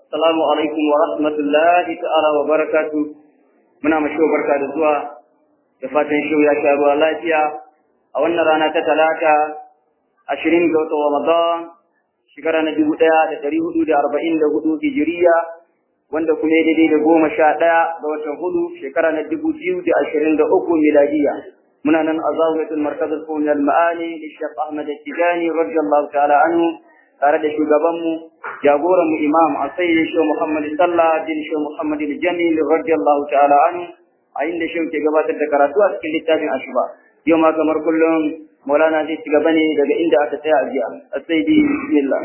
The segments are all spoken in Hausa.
Assalamu alaikum wa rahmatullahi ta'ala wa barakatu. Muna mashi barka da zuwa da fatan shi ya sha ruwa lafiya a wannan rana ta talata ashirin ga watan Ramadan shekara na dubu ɗaya da ɗari hudu da arba'in da hudu hijiriya wanda kuma ya daidai da goma sha ɗaya ga watan hudu shekara na dubu biyu da ashirin da uku miladiya. Muna nan a zawiyatul markazul qawmi al-ma'ani da Sheikh Ahmad Tijani radiyallahu ta'ala anhu tare da shugabanmu jagoranmu imam a sayyidin shi Muhammad sallah bin shi Muhammad jamil radiyallahu ta'ala anhu a inda shi ke gabatar da karatu a cikin littafin ashuba yau ma kamar kullum maulana zai ci gaba ne daga inda aka tsaya a jiya a sayyidi bismillah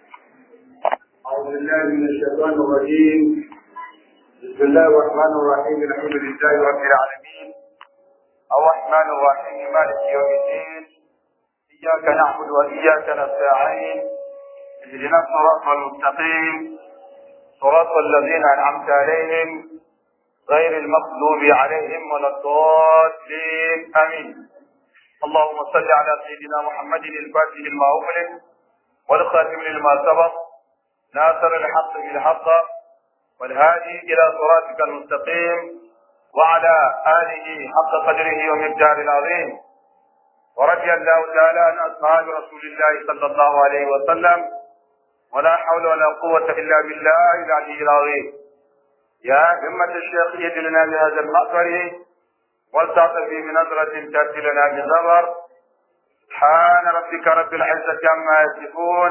أعوذ بالله من الشيطان الرجيم بسم الله الرحمن الرحيم الحمد لله رب العالمين الرحمن الرحيم مالك يوم الدين إياك نعبد وإياك نستعين اهدنا الصراط المستقيم صراط الذين أنعمت عليهم غير المغضوب عليهم ولا الضالين آمين اللهم صل على سيدنا محمد الفاتح لما أغلق والخاتم لما سبق ناصر الحق بالحق والهادي إلى صراطك المستقيم وعلى آله حق قدره ومقدار العظيم ورضي الله تعالى عن أصحاب رسول الله صلى الله عليه وسلم ولا حول ولا قوة إلا بالله العلي العظيم يا همة الشيخ يد لنا بهذا المأثر والتعطف بنظرة تأتي لنا بزبر سبحان ربك رب العزة عما يصفون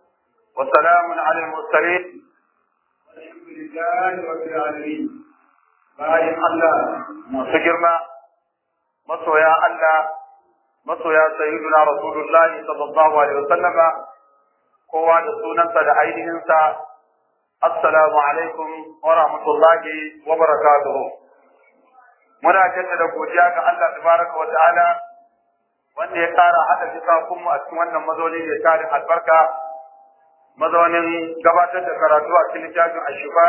وسلام على المرسلين والحمد لله رب العالمين bayan Allah masu girma masoya Allah masoya sayyiduna rasulullah sallallahu alaihi wasallama kowa da sunansa da ainihinsa assalamu alaikum wa rahmatullahi wa barakatuhu muna jaddada godiya ga Allah tabaraka wa ta'ala wanda ya kara hada lissafin mu a cikin wannan mazauni da tarin albarka mazaunin gabatar da karatu a cikin littafin ashifa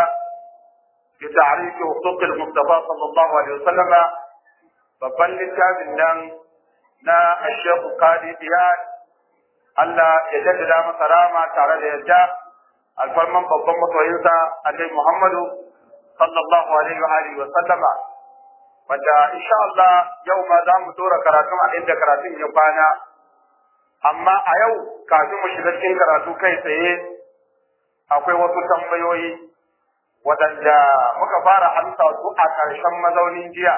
bi ta'rifi huquq al-mustafa sallallahu alaihi wasallam babban littafin nan na Sheikh Qadi Iyad Allah ya jaddada masa rama tare da yadda alfarman babban masoyinsa Annabi Muhammadu sallallahu alaihi wa alihi wa sallama wanda insha Allah yau ma za mu tura karatun a inda karatun ya kwana amma a yau kafin mu shiga cikin karatu kai tsaye akwai wasu tambayoyi waɗanda muka fara amsa su a ƙarshen mazaunin jiya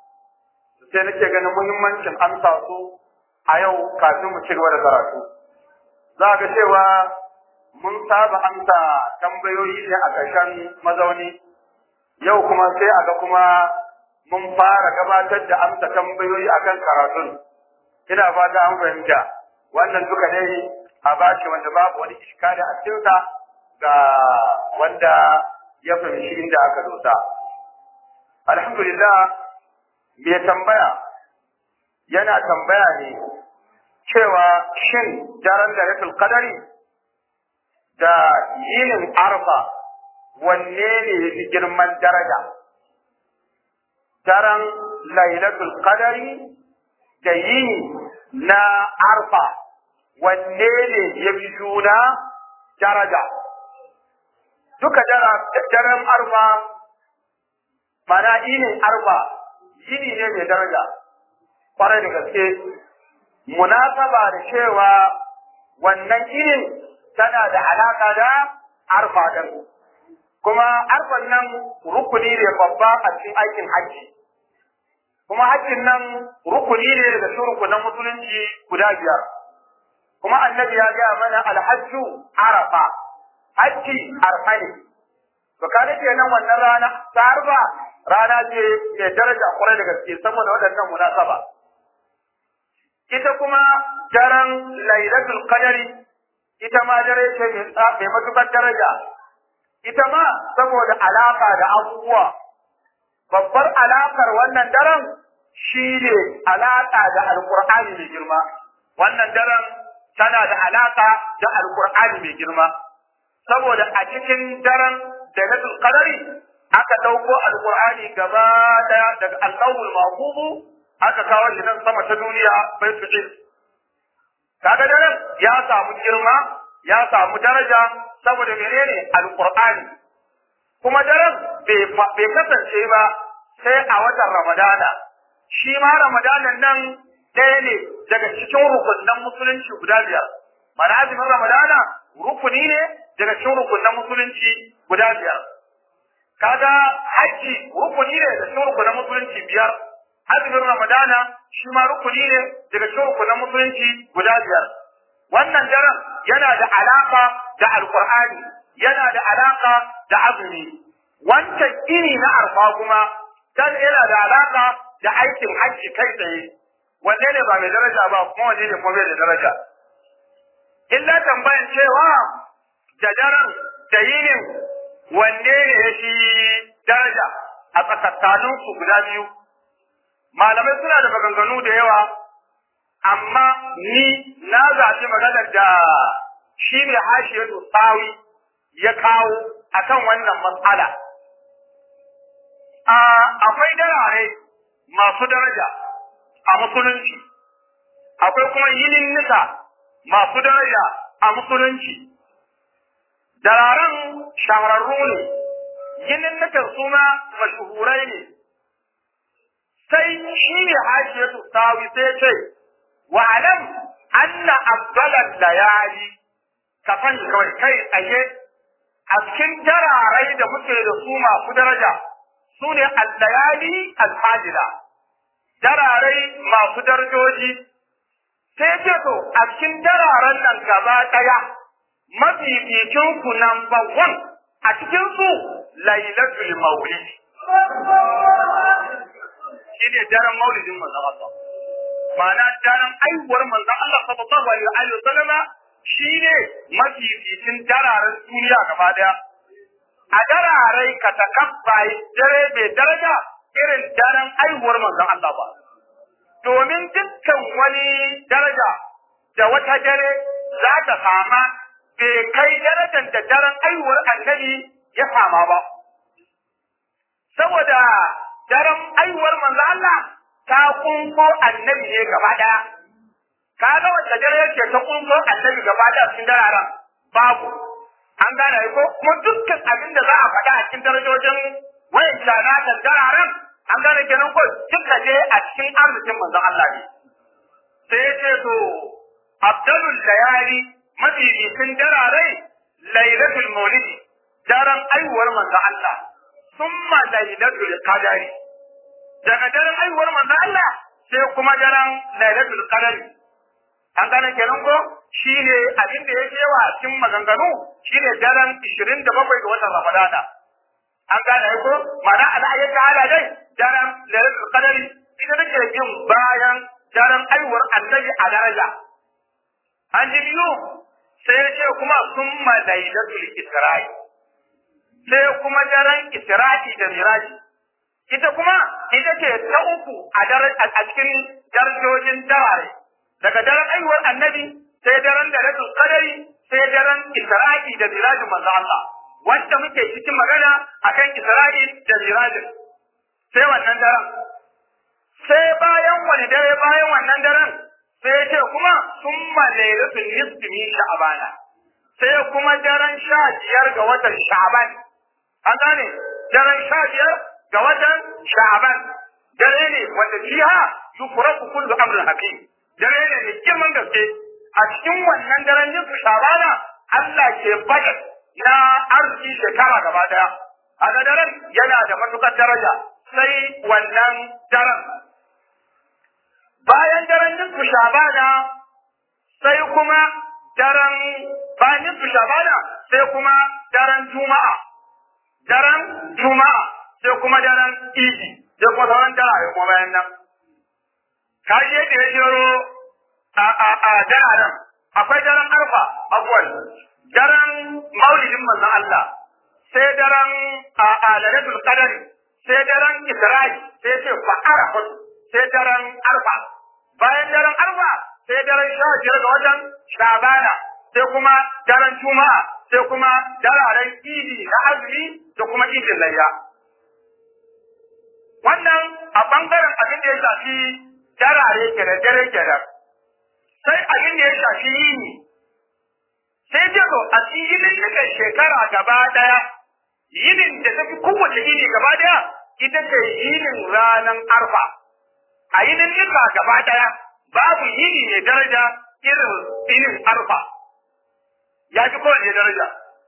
sai nake ganin muhimmancin amsa su a yau kafin mu ci gaba da karatu za ga cewa mun saba amsa tambayoyi ne a ƙarshen mazauni yau kuma sai a ga kuma mun fara gabatar da amsa tambayoyi akan karatun ina fata an fahimta wannan duka dai a bashi wanda babu wani iskali a cikinsa ga wanda ya fahimci inda aka dosa alhamdulillah mai tambaya yana tambaya ne cewa shin daren da ratul qadari da yinin arfa wanne ne ya fi girman daraja daren lailatul qadari da yini na arfa wanne ne ya fi juna daraja duka daren arfa mana yinin arfa yini ne mai daraja kwarai da gaske munasaba da cewa wannan yinin tana da alaka da arfa din kuma arfan nan rukuni ne babba a cikin aikin hajji kuma hajjin nan rukuni ne daga cikin rukunan musulunci guda biyar kuma annabi ya gaya mana alhajju arafa hajji arfa ne to ka da kenan wannan rana ta arfa rana ce mai daraja kwarai da gaske saboda waɗannan munasaba ita kuma daren lailatul qadari ita ma dare ce mai matukar daraja ita ma saboda alaka da abubuwa babbar alakar wannan daren shi ne alaka da alkur'ani mai girma wannan daren tana da alaka da alkur'ani mai girma saboda a cikin daren lailatul qadari aka dauko alkur'ani gaba daya daga allahul mahfuzu aka kawo shi nan sama ta duniya baitul ilm kaga daren ya samu girma ya samu daraja saboda menene alqur'ani kuma daren bai kasance ba sai a watan ramadana shi ma ramadanan nan ɗaya ne daga cikin rukunan musulunci guda biyar mana azumin ramadana rukuni ne daga cikin rukunan musulunci guda biyar kaga hajji rukuni ne daga cikin rukunan musulunci biyar azumin ramadana shi ma rukuni ne daga cikin rukunan musulunci guda biyar wannan daren yana da alaka da alqur'ani yana da alaka da azumi wancan iri na arfa kuma dan yana da alaka da aikin hajji kai tsaye wanne ne ba mai daraja ba kuma wanne ne kuma bai da daraja illa tambayan cewa da daren da yinin wanne ne ya fi daraja a tsakakkanin su guda biyu malamai suna da maganganu da yawa amma ni na zaɓi maganar da shi ne hashiyatu tsawi ya kawo akan wannan matsala akwai darare masu daraja a musulunci akwai kuma yinin nisa masu daraja a musulunci dararen shahararru ne yinin nisa suna mashuhurai ne sai shi ne hashiyatu sawi sai ce wa alam anna afdalan layali ka sani kawai kai tsaye a cikin jararai da muke da su masu daraja su ne al-layali al-fadila dararai masu darajoji sai ce to a cikin dararen nan gaba ɗaya mafificin ku number one a cikin su lailatul maulid shi ne daren maulidin manzon Allah ma'ana daren aihuwar manzon Allah sallallahu alaihi wa sallama shi ne mafificin dararen duniya gaba ɗaya a dararai ka takabbai dare bai daraja irin daren aihuwar manzon Allah ba domin dukkan wani daraja da wata dare za ta sama bai kai darajar da daren aihuwar annabi ya sama ba saboda daren aihuwar manzon Allah ta kunko annabi ne gaba daya ka ga wacce dare yake ta kunko annabi gaba daya cikin dararen babu an gane ko kuma dukkan abin da za a faɗa a cikin darajojin wayan shana da dararen an gane kenan ko duka je a cikin arzikin manzon Allah ne sai ya ce to abdalul layali mafificin darare lailatul maulidi daren aihuwar manzon Allah summa lailatul qadari daga daren aihuwar manzon Allah sai kuma daren lailatul qadari an gane kenan ko shine abin da yake yawa a cikin maganganu shine daren 27 ga watan Ramadana an gane ko mana al'ayyar ta'ala dai daren lailatul qadari ita take bin bayan daren aiwar annabi a daraja an ji biyu sai ya ce kuma summa lailatul isra'i sai kuma daren isra'i da miraji ita kuma ita ce ta uku a a cikin darajojin darare daga daren aiwar annabi sai daren da rasul qadari sai daren isra'i da mirajin manzo Allah wanda muke cikin magana akan isra'i da mirajin sai wannan daren sai bayan wani dare bayan wannan daren sai ce kuma summa lailatul nisfi min sha'bana sai kuma daren sha biyar ga watan sha'ban an gane daren sha biyar ga watan sha'ban dare ne wanda fiha yufraku kullu amrin hakim dare ne mai girman gaske a cikin wannan daren nisfi sha'bana Allah ke bada na arziki shekara gaba daya a daren yana da matukar daraja sai wannan daren bayan daren nisfu shabana sai kuma daren bayan nisfu shabana sai kuma daren juma'a daren juma'a sai kuma daren idi sai kuma sauran dara kuma bayan nan kaji yadda ya jero a a a dararen akwai daren arfa abuwan daren maulidin manzon Allah sai daren a a lalatul qadari sai daren isra'i sai ce fa arafa sai daren arfa bayan daren arfa sai daren sha biyar ga watan shabana sai kuma daren juma'a sai kuma dararen idi na azumi da kuma idin layya wannan a bangaren abin da ya shafi darare kenan dare kenan sai abin da ya shafi yini sai ce to a cikin shekara gaba daya yinin da tafi kowace yini gaba daya ita ce yinin ranar arfa a yinin nika gaba daya babu yini mai daraja irin yinin arfa ya fi kowace daraja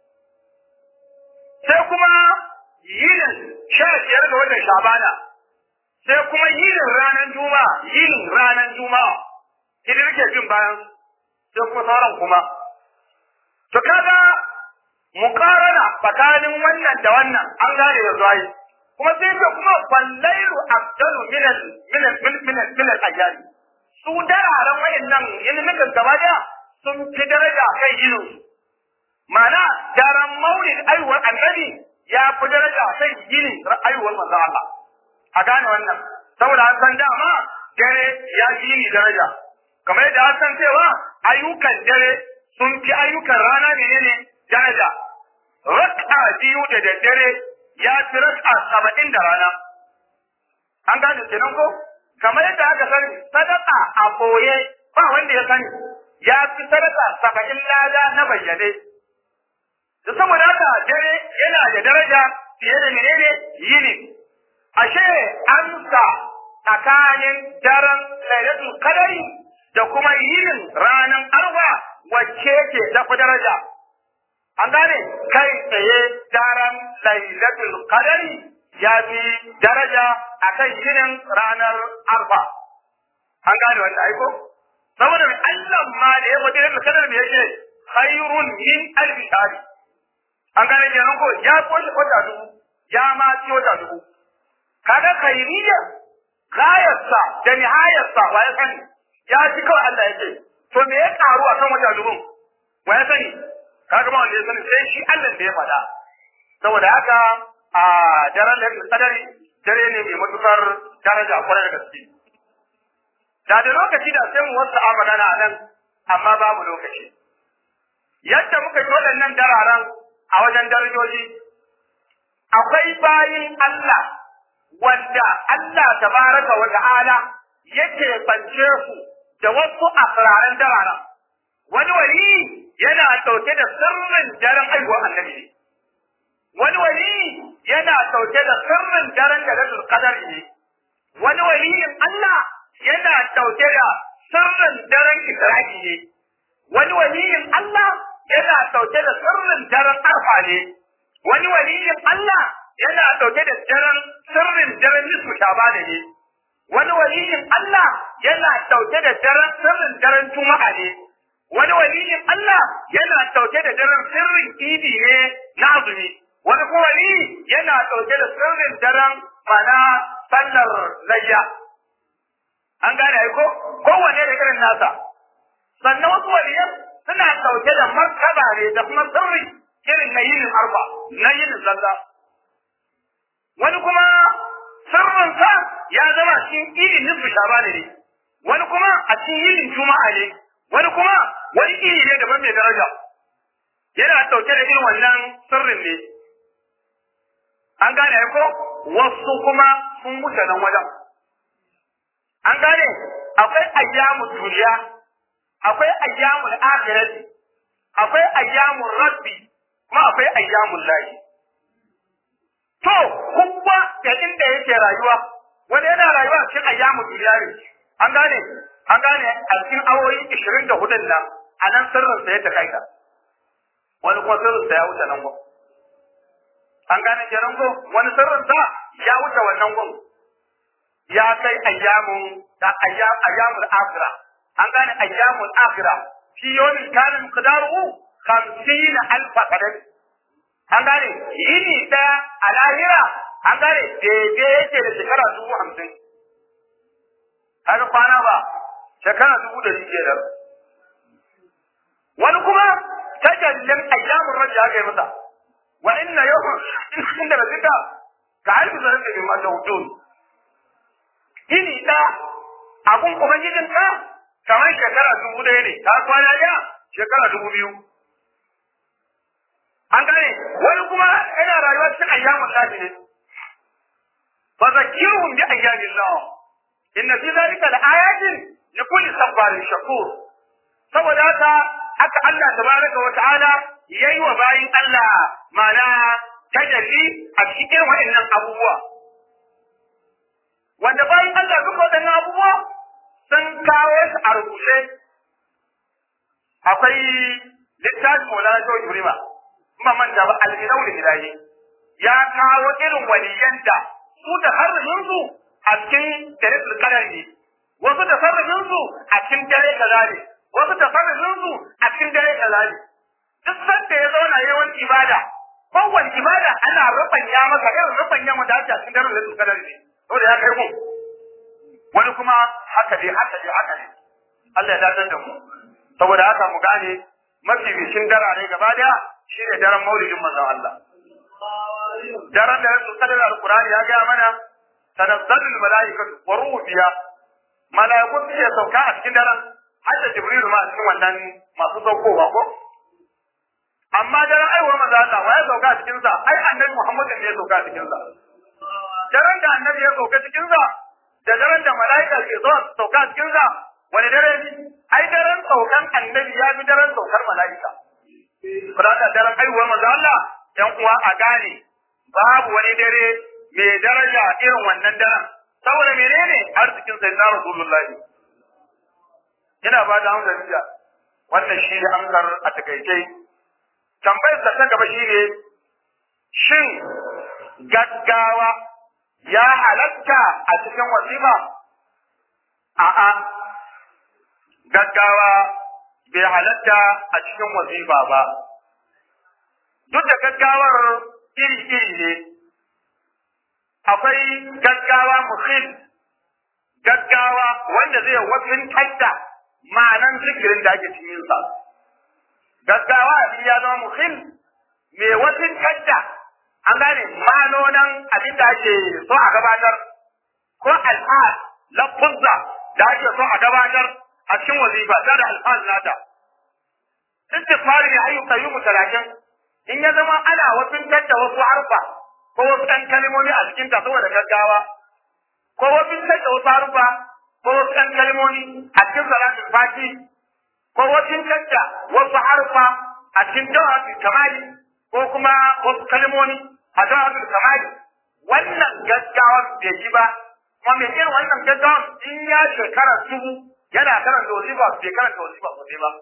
sai kuma yinin sha biyar ga watan shabana sai kuma yinin ranar juma'a yinin ranar juma'a idan rike jin bayan sai kuma sauran kuma to kaga muqarana tsakanin wannan da wannan an gane da zuwa kuma sai ce kuma fallailu afdalu min al min al min al min al ajali su dararen wayannan ilimin gaba da sun fi daraja kai irin Mana daren maulid aiwuwar annabi ya fi daraja sai gini aiwuwar manzo Allah. A gane wannan. Saboda an san dama dare ya fi yini daraja. Kamar yadda an san cewa ayyukan dare sun fi ayyukan rana menene daraja. Raka biyu da daddare ya fi raka saba'in da rana. An gane kenan ko? Kamar yadda aka sani sadaka a boye ba wanda ya sani ya fi sadaka saba'in lada na bayyane. da saboda haka dare yana da daraja fiye da menene yini ashe an sa tsakanin daren lailatul qadari da kuma yinin ranar arba wacce ce ta fi daraja an gane kai tsaye daren lailatul qadari ya fi daraja akan yinin ranar arba an gane wannan aiko saboda Allah ma da ya faɗi lailatul qadar me yake khairun min alfi shahri an gane kenan ko ya koshi wata dubu ya ma ci wata dubu kaga khairiyya gayarsa da nihayarsa wa ya sani ya ci kawai Allah ya ce to me ya karu a kan wata dubun wa ya sani kaga ba wanda ya sani sai shi Allah da ya faɗa saboda haka a daren da kadari dare ne mai matukar daraja kwarai da gaske da da lokaci da sai mu wasu a magana nan amma babu lokaci yadda muka yi waɗannan dararen a wajen darajoji akwai bayin Allah wanda Allah tabaraka wa ta'ala yake bance su da wasu asraran darara wani wali yana dauke da sirrin daren aiwa annabi ne wani wali yana dauke da sirrin daren da rasul qadar ne wani waliyin Allah yana dauke da sirrin daren isra'i ne wani waliyin Allah yana ɗauke da sirrin daren arfa ne wani waliyin Allah yana ɗauke da daren sirrin daren nisfu shabana ne wani waliyin Allah yana ɗauke da daren sirrin daren juma'a ne wani waliyin Allah yana ɗauke da daren sirrin idi ne na azumi wani kuma wali yana ɗauke da sirrin daren mana sallar layya an gane ai ko kowanne da irin nasa sannan wasu waliyan suna ɗauke da martaba ne da kuma sirri irin na yinin arba na yinin zalla wani kuma sirrinsa ya zama cikin idin nisfu shabana ne wani kuma a cikin yinin juma'a ne wani kuma wani iri ne daban mai daraja yana ɗauke da irin wannan sirrin ne an gane ko wasu kuma sun wuce nan wajen an gane akwai ayyamu duniya akwai ayyamul akhirati akwai ayyamul rabbi kuma akwai ayyamul lahi to kuma da inda yake rayuwa wani yana rayuwa cikin ayyamul duniya ne an gane an gane a cikin awoyi 24 nan a nan sirrin sa ya takaita wani kuma sirrin sa ya wuce nan gwam an gane kenan ko wani sirrin sa ya wuce wannan gwam ya kai ayyamun da ayyamul akhirah an gane ayyamul akhira fi yawmin kana miqdaruhu 50 alf qadar an gane yini da a lahira an gane daidai yake da shekara dubu hamsin haka kwana ba shekara dubu da rike da wani kuma tajallin ayyamun rajja aka yi masa wa inna yawman inda rabbika ka alfi zarin da ma tawtun yini da abun ubangijin ka kamar shekara dubu ɗaya ne ta kwana ɗaya shekara dubu biyu an gane wani kuma yana rayuwa cikin ayyamun lafi ne fa zakirhum bi ayyamin Allah inna fi zalika laayatin li kulli sabarin shakur saboda haka haka Allah tabaraka wa ta'ala yayi wa bayin Allah mana tajalli a cikin waɗannan abubuwa wanda bayan Allah duka waɗannan abubuwa sun kawo su a rubuce akwai littafin Maulana Shehu Ibrahim kuma manta ba alminau da ilahi ya kawo irin waliyan da su da harfin su a cikin dare kadar ne wasu da sarrafin su a cikin dare kaza ne wasu da sarrafin su a cikin dare kaza ne duk sanda ya zauna yawan ibada kowane ibada ana rubanya masa irin rubanya mu da ake a cikin dare da kadar ne saboda ya kai mu wani kuma haka dai haka dai haka ne Allah ya dadar da mu saboda haka mu gane mafi bishin darare gaba daya shine daren maulidin manzon Allah daren da Yesu sallallahu alaihi Qur'ani ya ga mana tanazzalul malaikatu wa ruhu fiha malaikun suke sauka a cikin daren har da Jibril ma a cikin wannan masu saukowa ko amma daren aiwa manzo Allah wa ya sauka a cikin sa ai annabi Muhammad ne ya sauka a cikin sa daren da annabi ya sauka cikin sa da daren da malaika ke zuwa sauka a cikin sa wani dare ne ai daren saukan annabi ya fi daren saukar malaika Furata daren aiwa manzo Allah ‘yan uwa a gane babu wani dare mai daraja irin wannan daren saboda menene arzikin sai na rasulullahi ina ba da hamsa jiya wannan shi ne amsar a takaice tambayar ta gaba shi ne shin gaggawa ya halatta a cikin wasifa a'a gaggawa bai halatta a cikin wasifa ba duk da gaggawar iri-iri ne, akwai gaggawa muhim, gaggawa wanda zai wasin kanta ma'anan zikirin da ake cikinsa. Gaggawa abin ya zama muhim mai wasin kanta, an gane ma'anonan abin da ake so a gabatar, ko al'ad, lafuzza da ake so a gabatar a cikin wazifa, da al'ad nata. Istifari ne ayyuka yi mu talatin, in ya zama ana wafintar da wasu harfa ko wasu ɗan kalmomi a cikin ta saboda gaggawa ko wafintar da wasu harfa ko wasu ɗan kalmomi a cikin salatul fati ko wafintar da wasu harfa a cikin jawabi kamali ko kuma wasu kalmomi a jawabi kamali wannan gaggawa bai yi ba kuma mai irin wannan gaggawa in ya shekara dubu yana karanta wasifa bai karanta wasifa sosai ba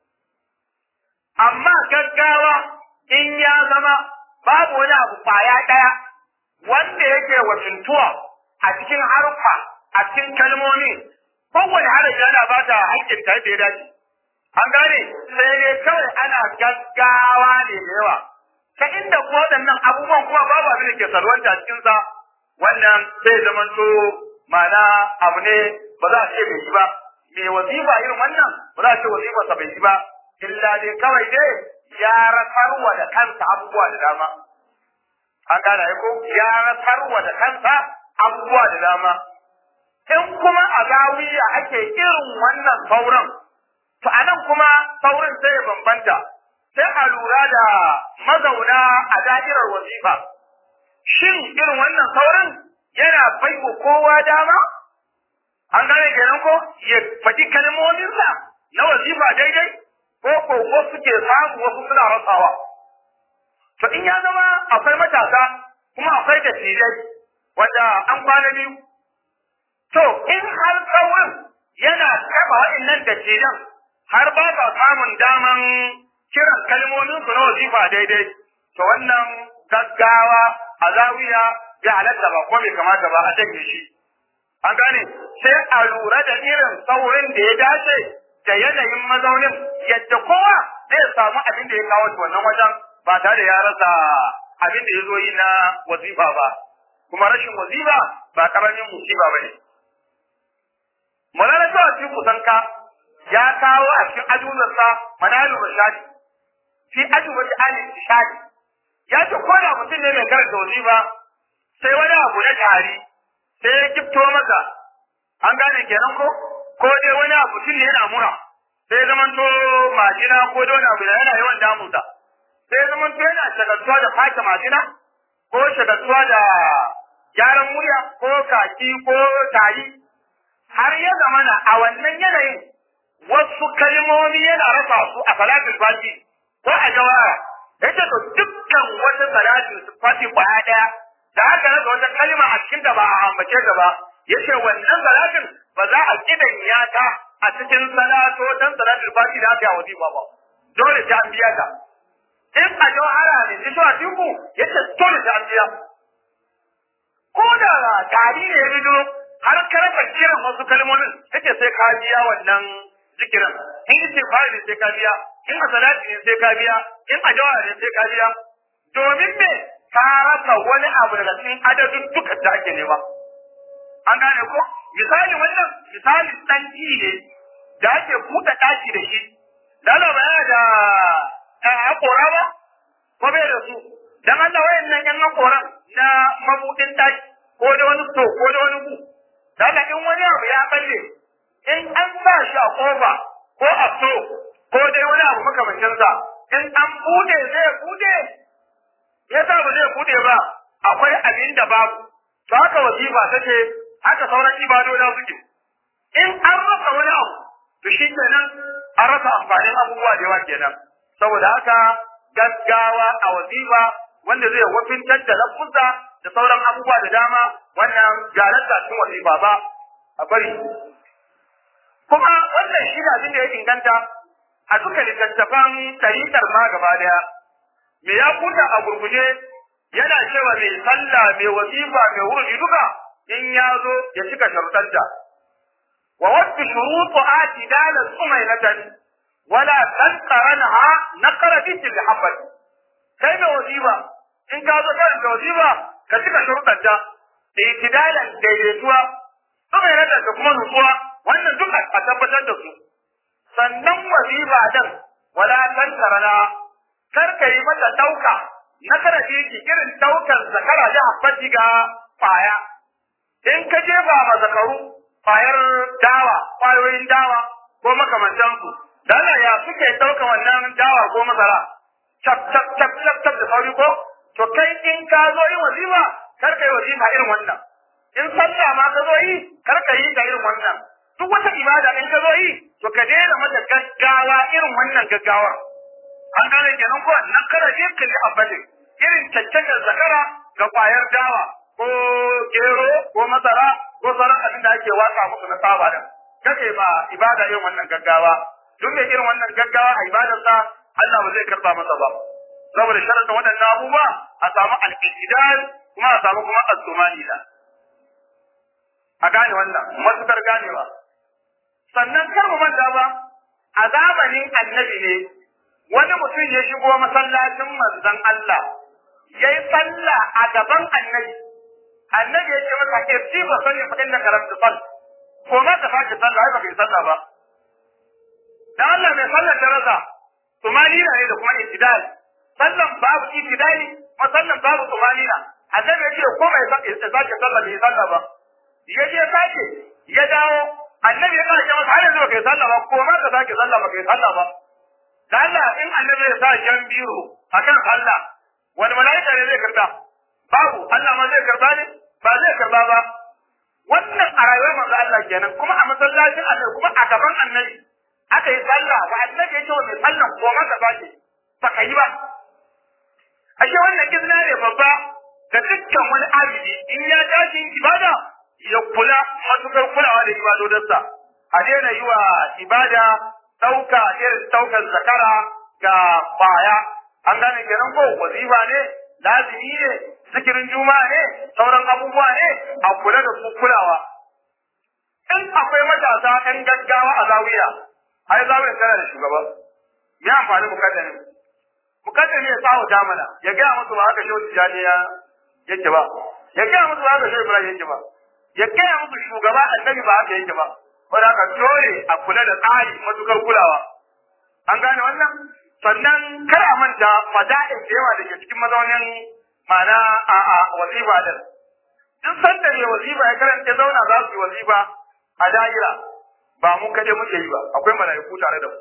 amma gaggawa in ya zama babu wani abu kwaya ɗaya wanda yake wacintuwa a cikin harfa a cikin kalmomi kowane harafi yana ba ta haƙƙin ta yadda ya dace an gane sai dai kawai ana gaggawa ne da yawa ta inda ko waɗannan abubuwan kuma babu abin da ke salwanta a cikinsa wannan sai zamanto ma'ana abu ne ba za a ce bai yi ba me wazifa irin wannan ba za a ce wazifarsa bai yi ba illa dai kawai dai ya rasarwa da kansa abubuwa da dama. An gane ya ko ya rasarwa da kansa abubuwa da dama. In kuma a zawiya ake irin wannan sauran, to a nan kuma saurin sai ya bambanta, sai a lura da mazauna a da'irar wazifa. Shin irin wannan saurin yana baiwa kowa dama? An gane kenan ko ya faɗi kalmominsa na wazifa daidai? ko ko wasu ke samu wasu suna rasawa. To in ya zama akwai matasa kuma akwai dattijai wanda an kwana biyu. To in har tsawon yana taɓa waɗannan dattijan har ba sa samun daman kiran kalmomin su na wazifa daidai. To wannan gaggawa a zawiya ya halatta ba ko bai kamata ba a janye shi. An gane sai a lura da irin saurin da ya dace da yanayin mazaunin yadda kowa zai samu abin da ya kawo shi wannan wajen ba tare da ya rasa abin da ya zo yi na wazifa ba kuma rashin wazifa ba karamin musiba ba ne. Mulana cewa cikin kusanka ya kawo a cikin ajuzarsa manalu rashadi fi ajubati ali shadi ya ce ko da mutum ne mai karanta wazifa sai wani abu na tari sai ya kifto masa an gane kenan ko ko dai wani abu tun yana mura sai zaman to majina ko da wani abu da yana yawan damunsa sai zaman to yana shagaltuwa da fata majina ko shagaltuwa da gyaran murya ko kaki ko tari har ya zamana a wannan yanayin wasu kalmomi yana rasa su a salatul fati ko a jawara yace to dukkan dukkan wata salati fati kwaya daya da aka rasa wata kalma a cikin da ba a ambace ta ba yace wannan salatin ba za a kidan ta a cikin salato dan salatul fati da aka yi wazifa ba dole ta an biya ta in a jawhara ne shi a tiku yace dole ta an biya ko da tari ne ya bido har ka rasa kiran wasu kalmomin yace sai ka biya wannan zikirin in yace fa'ili sai ka biya in a salati ne sai ka biya in a jawhara ne sai ka biya domin me ka rasa wani abu daga cikin adadin duka da ake nema an gane ko misali wannan misali dan ne da ake buɗe ɗaki da shi dala ba yana da haƙora ba ko bai da su dan Allah wayannan yan haƙoran na mabudin ɗaki ko da wani to ko da wani ku dala in wani abu ya balle in an sa shi a kofa ko a so ko dai wani abu makamancin sa in an bude zai bude ya sa ba zai bude ba akwai abin da babu to haka wasifa take haka sauran ibadoda suke in an rasa wani abu to shi kenan an rasa amfanin abubuwa da yawa kenan saboda haka gaggawa a wazifa wanda zai wafintar da lafuzza da sauran abubuwa da dama wannan galarta cikin wazifa ba a bari kuma wannan shi ne abin da ya inganta a duka littattafan tariƙar ma gaba daya me ya kuta a gurguje yana cewa mai sallah mai wazifa mai wurji duka in ya zo ya cika sharuɗanta وود شروط اعتدال سمينة ولا تنقرنها نقر بيت الحبة كيف وظيفة إن كان ذلك وظيفة كتك شروط الجا اعتدالا ديريتوا سمينة تكون نصوة وأن دقة أتبتا دسو sannan wazifa din wala tantarana kar ka yi mata dauka na kara ki irin daukan zakara da habbati ga faya in ka jefa ma zakaru kwayar dawa, kwayoyin dawa ko makamantansu. Dala ya suke ɗauka wannan dawa ko masara, cap cap cap cap cap da sauri ko? To kai in ka zo yin wazifa, kar ka yi wazifa irin wannan. In sallah ma ka zo yi, kar ka yi ta irin wannan. Duk wata ibada in ka zo yi, to ka daina mata gaggawa irin wannan gaggawar. An gane kenan ko nan kada je ka yi abadin irin cancantar zakara ga kwayar dawa ko gero ko masara ko sauran abin da ake watsa musu na saba din kake ba ibada irin wannan gaggawa duk mai irin wannan gaggawa a ibadarsa Allah ba zai karba masa ba saboda sharadin waɗannan abubuwa a samu al-ijdal kuma a samu kuma az-zumanila a gane wannan matukar ganewa sannan kar mu manta ba a zamanin annabi ne wani mutum ya shigo masallacin manzon Allah yayi sallah a gaban annabi annabi ya ce masa irji ba sani fa inda karanta sal ko ma ka sake sallah ai baka yi sallah ba dan Allah mai sallar da rasa tumanina ne da kuma itidal sallan babu itidali ma sallan babu tumanina annabi ya ce ko mai sake sake sallah bai sallah ba ya je sake ya dawo annabi ya kace masa har yanzu baka yi sallah ba ko ma ka sake sallah baka yi sallah ba dan Allah in annabi ya sa jan biro akan sallah wani mala'ika ne zai karba babu Allah ma zai karba ne ba zai karba ba wannan a rayuwar manzo Allah kenan kuma a masallacin Allah kuma a gaban annabi aka yi sallah ba annabi ya ce wa mai sallah ko maka ba ce ba ka yi ba ashe wannan izina ne babba ga dukkan wani abidi in ya tashi ibada ya kula matukar kulawa da ibadodarsa a daina yi wa ibada ɗauka irin ɗaukar zakara ga baya an gane kenan ko wazifa ne lazimi ne zikirin juma'a ne sauran abubuwa ne a kula da su kulawa in akwai matasa ɗan gaggawa a zawiya ai zawiya tana da shugaba me amfani mukaddami mukaddami ya tsawo damana ya gaya musu ba haka shehu tijani ya yake ba ya gaya musu ba haka shehu ibrahim yake ba ya gaya musu shugaba annabi ba haka yake ba wanda haka dole a kula da tsari matukar kulawa an gane wannan sannan kar a manta fada'in da yawa da ke cikin mazaunin ma'ana a a wazifa din duk sanda ne wazifa ya karanta zauna za su yi wazifa a da'ira ba mu kaje muke yi ba akwai mala'iku tare da mu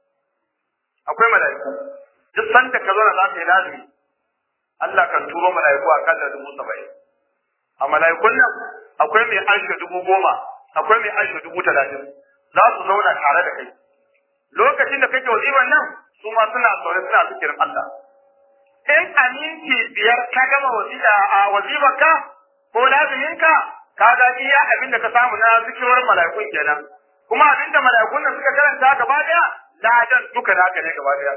akwai mala'iku duk sanda ka zauna za ka yi lazimi Allah kan turo mala'iku a kan da dubu saba'in a mala'ikun nan akwai mai anshe dubu goma akwai mai anshe dubu talatin za su zauna tare da kai lokacin da kake wazifan nan su ma suna zaune suna zikirin Allah in a minti biyar ka gama a wazifarka ko laziminka ka ga iya abin da ka samu na zikirwar mala'ikun kenan kuma abin da mala'ikun nan suka karanta gaba daya ladan duka naka ne gaba daya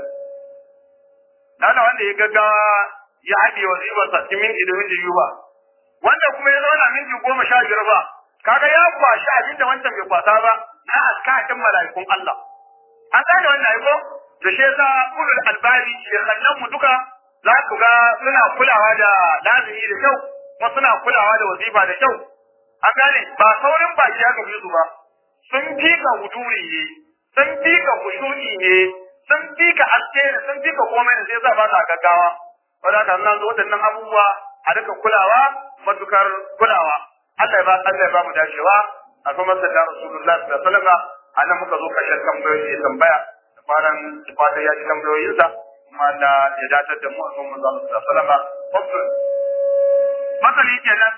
Nana wanda ya gaggawa ya haɗe wazifarsa cikin minti da minti biyu ba wanda kuma ya zauna minti goma sha biyar ba kaga ya kwashi abin da wancan bai kwasa ba na askatin mala'ikun Allah an gane wannan aiko to shi yasa ulul albari shekhannan mu duka za ku ga suna kulawa da lazimi da kyau kuma suna kulawa da wazifa da kyau an gane ba saurin baki aka fi su ba sun fika huduri ne sun fika kushuni ne sun fika aske ne sun fika komai ne sai za ba ta gaggawa wanda haka nan waɗannan abubuwa a duka kulawa matukar kulawa Allah ya ba Allah ya ba mu dacewa a kuma sallar Rasulullahi sallallahu alaihi wasallam anan muka zo kashin tambayoyi ya tambaya da faran fatan ya ji tambayoyinsa kuma Allah ya datar da mu a kuma manzo Allah sallallahu alaihi wasallam masali kenan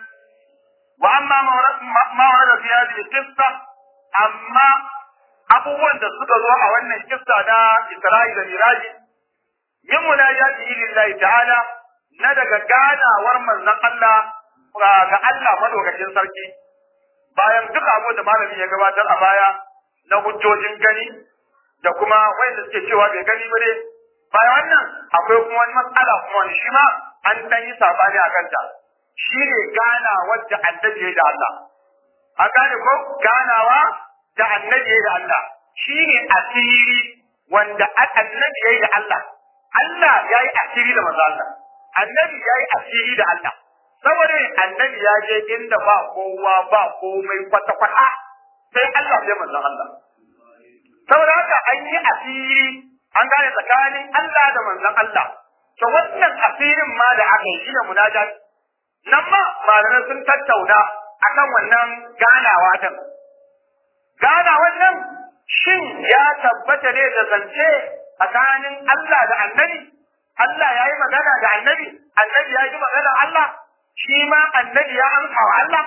wa amma ma warada fi hadhihi qissa amma abubuwan da suka zo a wannan kissa na Isra'i da Miraji min munajati lillahi ta'ala na daga ganawar manzon Allah ga Allah madaukakin sarki bayan duk abu da malami ya gabatar a baya na hujjojin gani da kuma wanda suke cewa bai gani ba ne bayan wannan akwai kuma wani matsala kuma wani shi ma an dan yi sabani a kanta shi ne gana wadda annabi ya da Allah an gane ko ganawa da annabi ya da Allah shi ne asiri wanda annabi ya da Allah Allah ya yi asiri da manzo Allah annabi ya yi asiri da Allah saboda annabi ya je inda ba kowa ba komai kwata-kwata sai Allah sai manzon Allah saboda haka an yi asiri an gane tsakanin Allah da manzon Allah to wannan asirin ma da aka yi shine munajat nan ma malamai sun tattauna akan wannan ganawa din ganawan nan shin ya tabbata ne da zance tsakanin Allah da annabi Allah ya yi magana da annabi annabi ya yi magana Allah shi ma annabi ya amsa wa Allah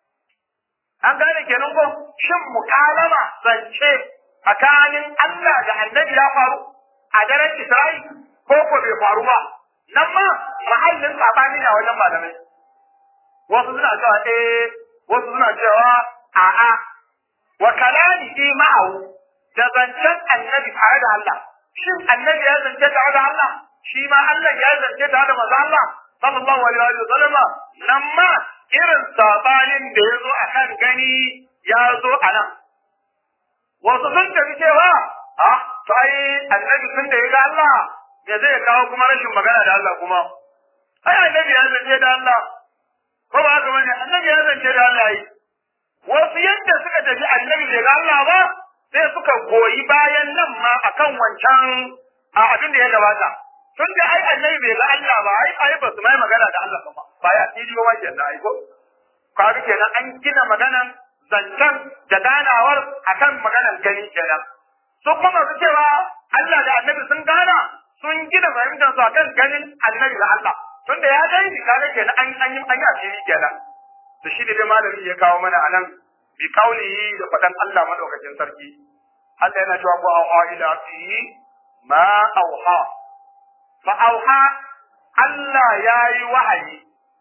an gane kenan ko shin mukalama zance tsakanin Allah da annabi ya faru a daren Isra'i ko ko bai faru ba nan ma mahallin sabani na wajen malamai wasu suna cewa eh wasu suna cewa a'a wa kalamihi ma'ahu da zancen annabi tare da Allah shin annabi ya zance tare da Allah shi ma Allah ya zance tare da manzo Allah sallallahu alaihi wa sallam nan ma irin sabanin da ya zo akan gani ya zo a nan wasu sun tafi cewa a to ai annabi tun da ya ga Allah me zai kawo kuma rashin magana da Allah kuma ai annabi ya zance da Allah ko ba haka bane annabi ya zance da Allah yi wasu yadda suka tafi annabi bai ga Allah ba sai suka goyi bayan nan ma akan wancan a abin da ya gabata tun da ai annabi bai ga Allah ba ai ai ba su mai magana da Allah ba ba ya fili ba kenan ai ko kaga kenan an gina maganan zancen da ganawar akan maganan gani kenan su kuma su cewa Allah da annabi sun gana sun gina fahimtar su akan ganin annabi da Allah tun da ya gani shi kaga kenan an an yi an yi asiri kenan to shi da dai malami ya kawo mana anan bi kaulihi da fadan Allah madaukakin sarki Allah yana cewa ko a ila fi ma auha fa auha Allah ya yi wahayi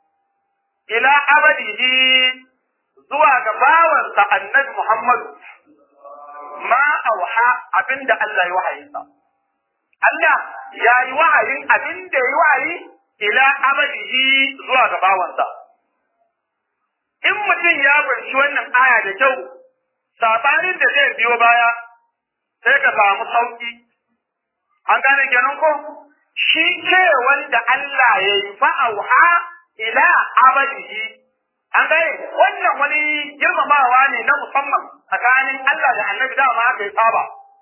ila abadihi zuwa ga bawansa annabi Muhammad ma auha abinda Allah ya wahayinsa Allah ya yi wahayin abinda ya yi wahayi ila abadihi zuwa ga bawansa in mutum ya banci wannan aya da kyau sabanin da zai biyo baya sai ka samu sauki an gane kenan ko shi ce wanda Allah ya yi fa'auha ila abadihi an gane wannan wani girmamawa ne na musamman tsakanin Allah da annabi dama aka yi saba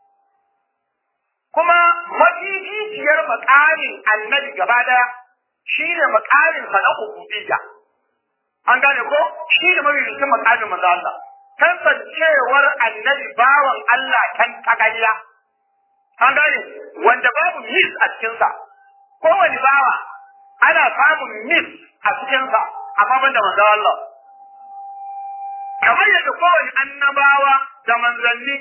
kuma mafifiyar makarin annabi gaba daya shi ne makarin sa na ubudiyya an gane ko shi ne mafifiyar makarin manzo Allah kasancewar annabi bawan Allah kan tagariya an gane wanda babu mis a cikinsa kowane bawa ana samun mis a cikinsa amma banda manzo Allah kamar yadda kowane annabawa da manzanni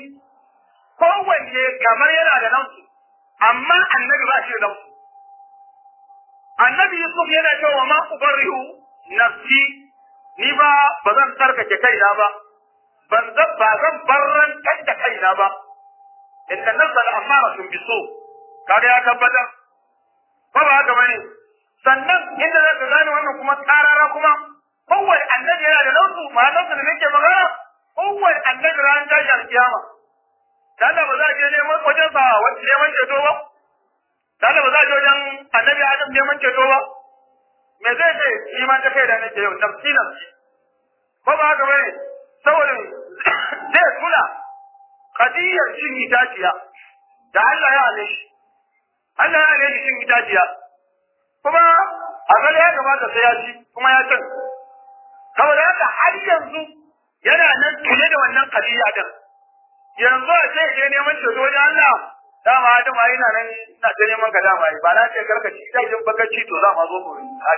kowanne kamar yana da nan amma annabi ba shi da nan annabi Yusuf yana cewa ma ubarrihu nafsi ni ba ba zan tsarkake kaina ba ban zan ba zan barran da kaina ba inna nafsal amaratun bisu kaga ya tabbatar ba ba haka bane sannan inda za ka gane wannan kuma tsarara kuma kowane annabi yana da lautu ma'anarsa da nake magana kowane annabi ran tashi alkiyama da Allah ba za a je neman wajen sa wani neman ceto ba da Allah ba za a je wajen annabi Adam neman ceto ba me zai ce shi ma ta kai da nake yau nafsi nafsi ba ba haka bane saboda zai kula kadiyar cin itaciya da Allah ya hane shi Allah ya hane shi cin itaciya kuma a gare ya kamata sai ya ci kuma ya cin saboda haka har yanzu yana nan tune da wannan kadiya din yanzu a ce je neman ceto wajen Allah dama Adamu ai na nan ina ta neman ka dama ba na ce karka ci da jin baka ci to za ma zo mu har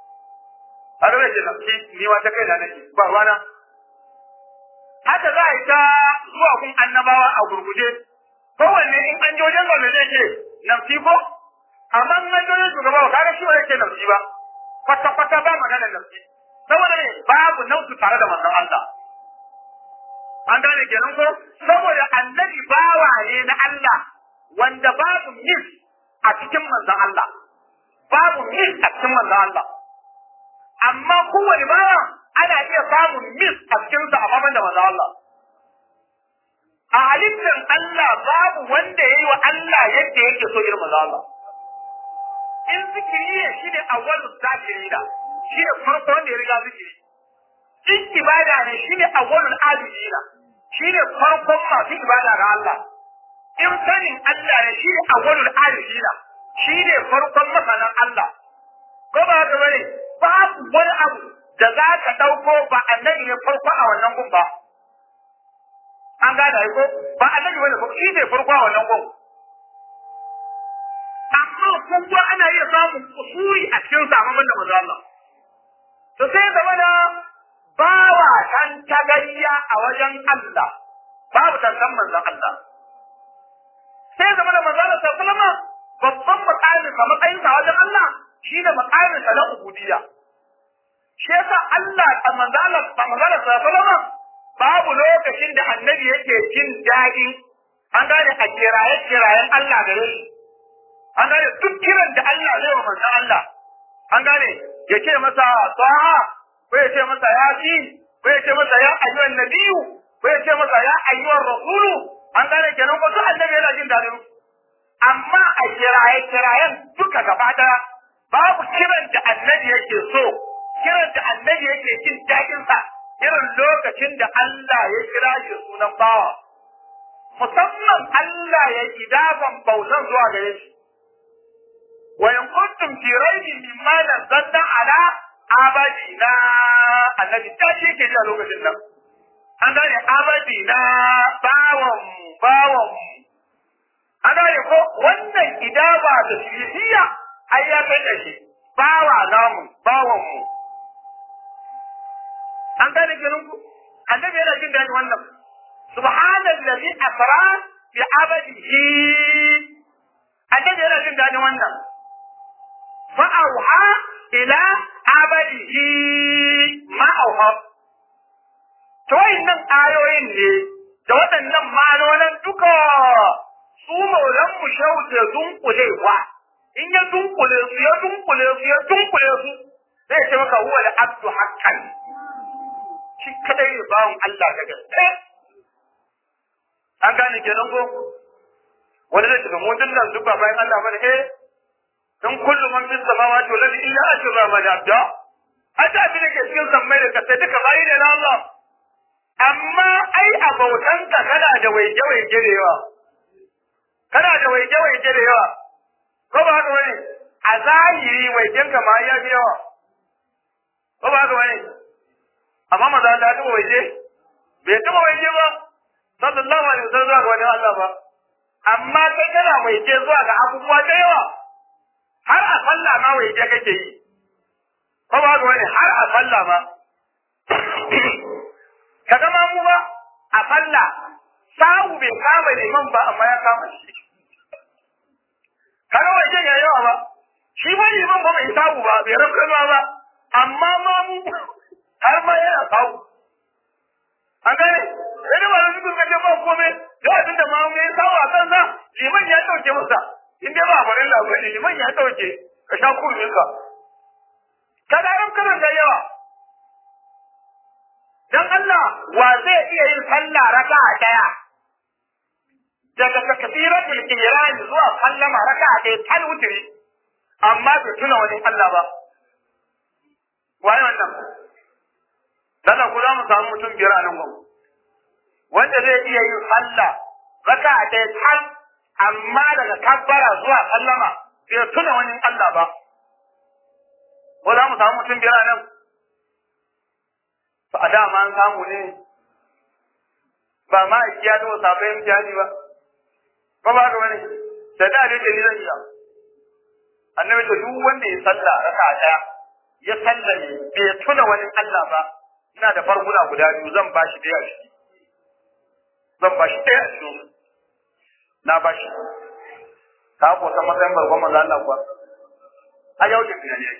har da ce nafsi ni ma ta kai na nake ba ruwana haka za a yi ta zuwa kun annabawa a gurguje kowanne in an je wajen gwamnati zai ce nafsi ko amma in an je wajen shugaba ba kaga shi ba zai ce nafsi ba kwata-kwata ba magana nafsi saboda ne babu nautu tare da manzon Allah an gane kenan ko saboda annabi bawa ne na Allah wanda babu mis a cikin manzon Allah babu mis a cikin manzon Allah amma kowane bawa ana iya samun mis a cikin sa amma da manzon Allah a halittar Allah babu wanda yayi wa Allah yadda yake so irin manzon Allah in zikiri ne shine awwalu zakirina shine farko wanda ya riga zikiri in ibada ne shine awwalul abidina shine farkon masu ibada ga Allah in sanin Allah ne shine awwalul abidina shine farkon masanan Allah ko ba haka bane babu wani abu da za ka ɗauko ba annabi ne farko a wannan gun ba an gane ko ba annabi bane ko shi ne farko a wannan gun amma kuma ana iya samun kusuri a cikin samaman da manzo Allah to sai zama da bawa tan tagayya a wajen Allah babu tantan manzon Allah sai zama da manzon Allah sallama babban makamin sa matsayin sa wajen Allah shine makamin sa na ubudiyya shi yasa Allah a manzon Allah manzon Allah sallama babu lokacin da annabi yake jin daɗi an gane a kiraye kirayen Allah gare shi an gane duk kiran da Allah zai wa manzon Allah an gane ya ce masa saha ko ya ce masa ya fi ko ya ce masa ya ayyuhan nabiyu ko ya ce masa ya ayyuhan rasulu an gane kenan ko duk annabi yana jin dadin amma a kiraye kirayen duka gaba daya babu kiran da annabi yake so kiran da annabi yake jin dadin sa irin lokacin da Allah ya kira shi sunan bawa musamman Allah ya idaban bautan zuwa gare shi وإن كنتم في ريب مما نزلنا على عبدنا النبي تاشي ke a lokacin nan an gane abadina bawon bawon an gane ko wannan idaba da shiriya ai ya kai da shi bawa namu bawon mu an gane kenan ku annabi yana jin daɗin wannan subhanallazi asra bi abadihi annabi yana jin daɗin wannan fa'auha ila abadihi ma'auha. To nan ayoyin ne da waɗannan manonan duka su maulan mu shauke dunkulewa. In ya dunkule su ya dunkule su ya dunkule su zai ce maka huwa da abdu hakan. Shi kadai ne bawan Allah da gaske. An gane kenan ko? Wani zai tafi mun dinnan duk ba bayan Allah bane eh in kullu man fi samawati wal ardi illa ashra rahman abda hata abin da ke cikin sammai da kasai duka bayi ne na Allah amma ai a bautanka kana da waje waje da yawa kana da waje waje da yawa ko ba haka bane a zahiri wajen ka ma ya fi yawa ko ba haka bane amma maza Allah ta waje bai taba waje ba sallallahu alaihi wasallam zuwa ga wani Allah ba amma kai kana waje zuwa ga abubuwa da yawa har a falla ma wai je kake yi ko ba ga wani har a falla ma kaga ma mu ba a falla sawu bai kama liman ba amma ya kama shi kaga wai ya yawa ba shi ba liman ba bai samu ba bai rafkarwa ba amma ma mu har ma yana samu an gane sai da malam suka kace ba komai da abin da ma mu ya samu a kansa liman ya dauke masa in dai ba farin labari liman ya dauke ka sha kurmin ka kada rafkaran da yawa dan Allah wa zai iya yin sallah raka'a daya daga takbiratul ihram zuwa sallama raka'a daya tal wutri amma bai tuna wani Allah ba waye wannan dan ku za mu samu mutum biyar a nan gwamnati wanda zai iya yin sallah raka'a daya tal amma daga kabbara zuwa sallama bai tuna wani Allah ba ko za mu samu mutum biyar a nan ba a dama an samu ne ba ma a kiya da sabai mutane ba ba ba ga wani da da ne da ni zan iya annabi ta duk wanda ya salla raka daya ya salla ne bai tuna wani Allah ba ina da farguna guda biyu zan bashi daya a ciki zan bashi daya a ciki na bashi ka ko ta matsayin barkon manzo Allah kuwa a yau da tunani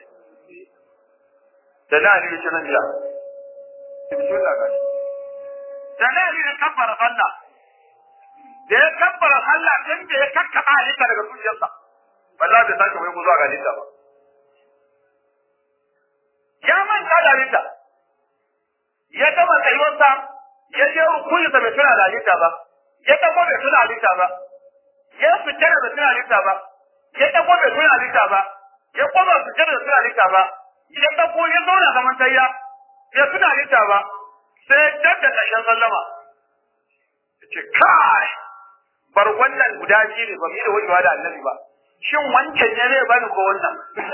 da na ne shi nan biya bismillah gashi dalili da kabbara sallah da ya kabbara sallah tun da ya kakkaba halitta daga zuciyarsa wallahi bai sake wai zuwa ga halitta ba ya manta da halitta ya gama tsayuwarsa ya je rukunsa bai tuna da halitta ba ya dago bai tuna halitta ba ya fita da bai tuna halitta ba ya dago bai tuna halitta ba ya koma fita da bai tuna halitta ba ya dago ya zauna zaman tayya ya tuna halitta ba sai dab da ƙarshen sallama ya ce kai bar wannan guda biyu ne ba mu yi da wajewa da annabi ba shin wancan ne zai bani ko wannan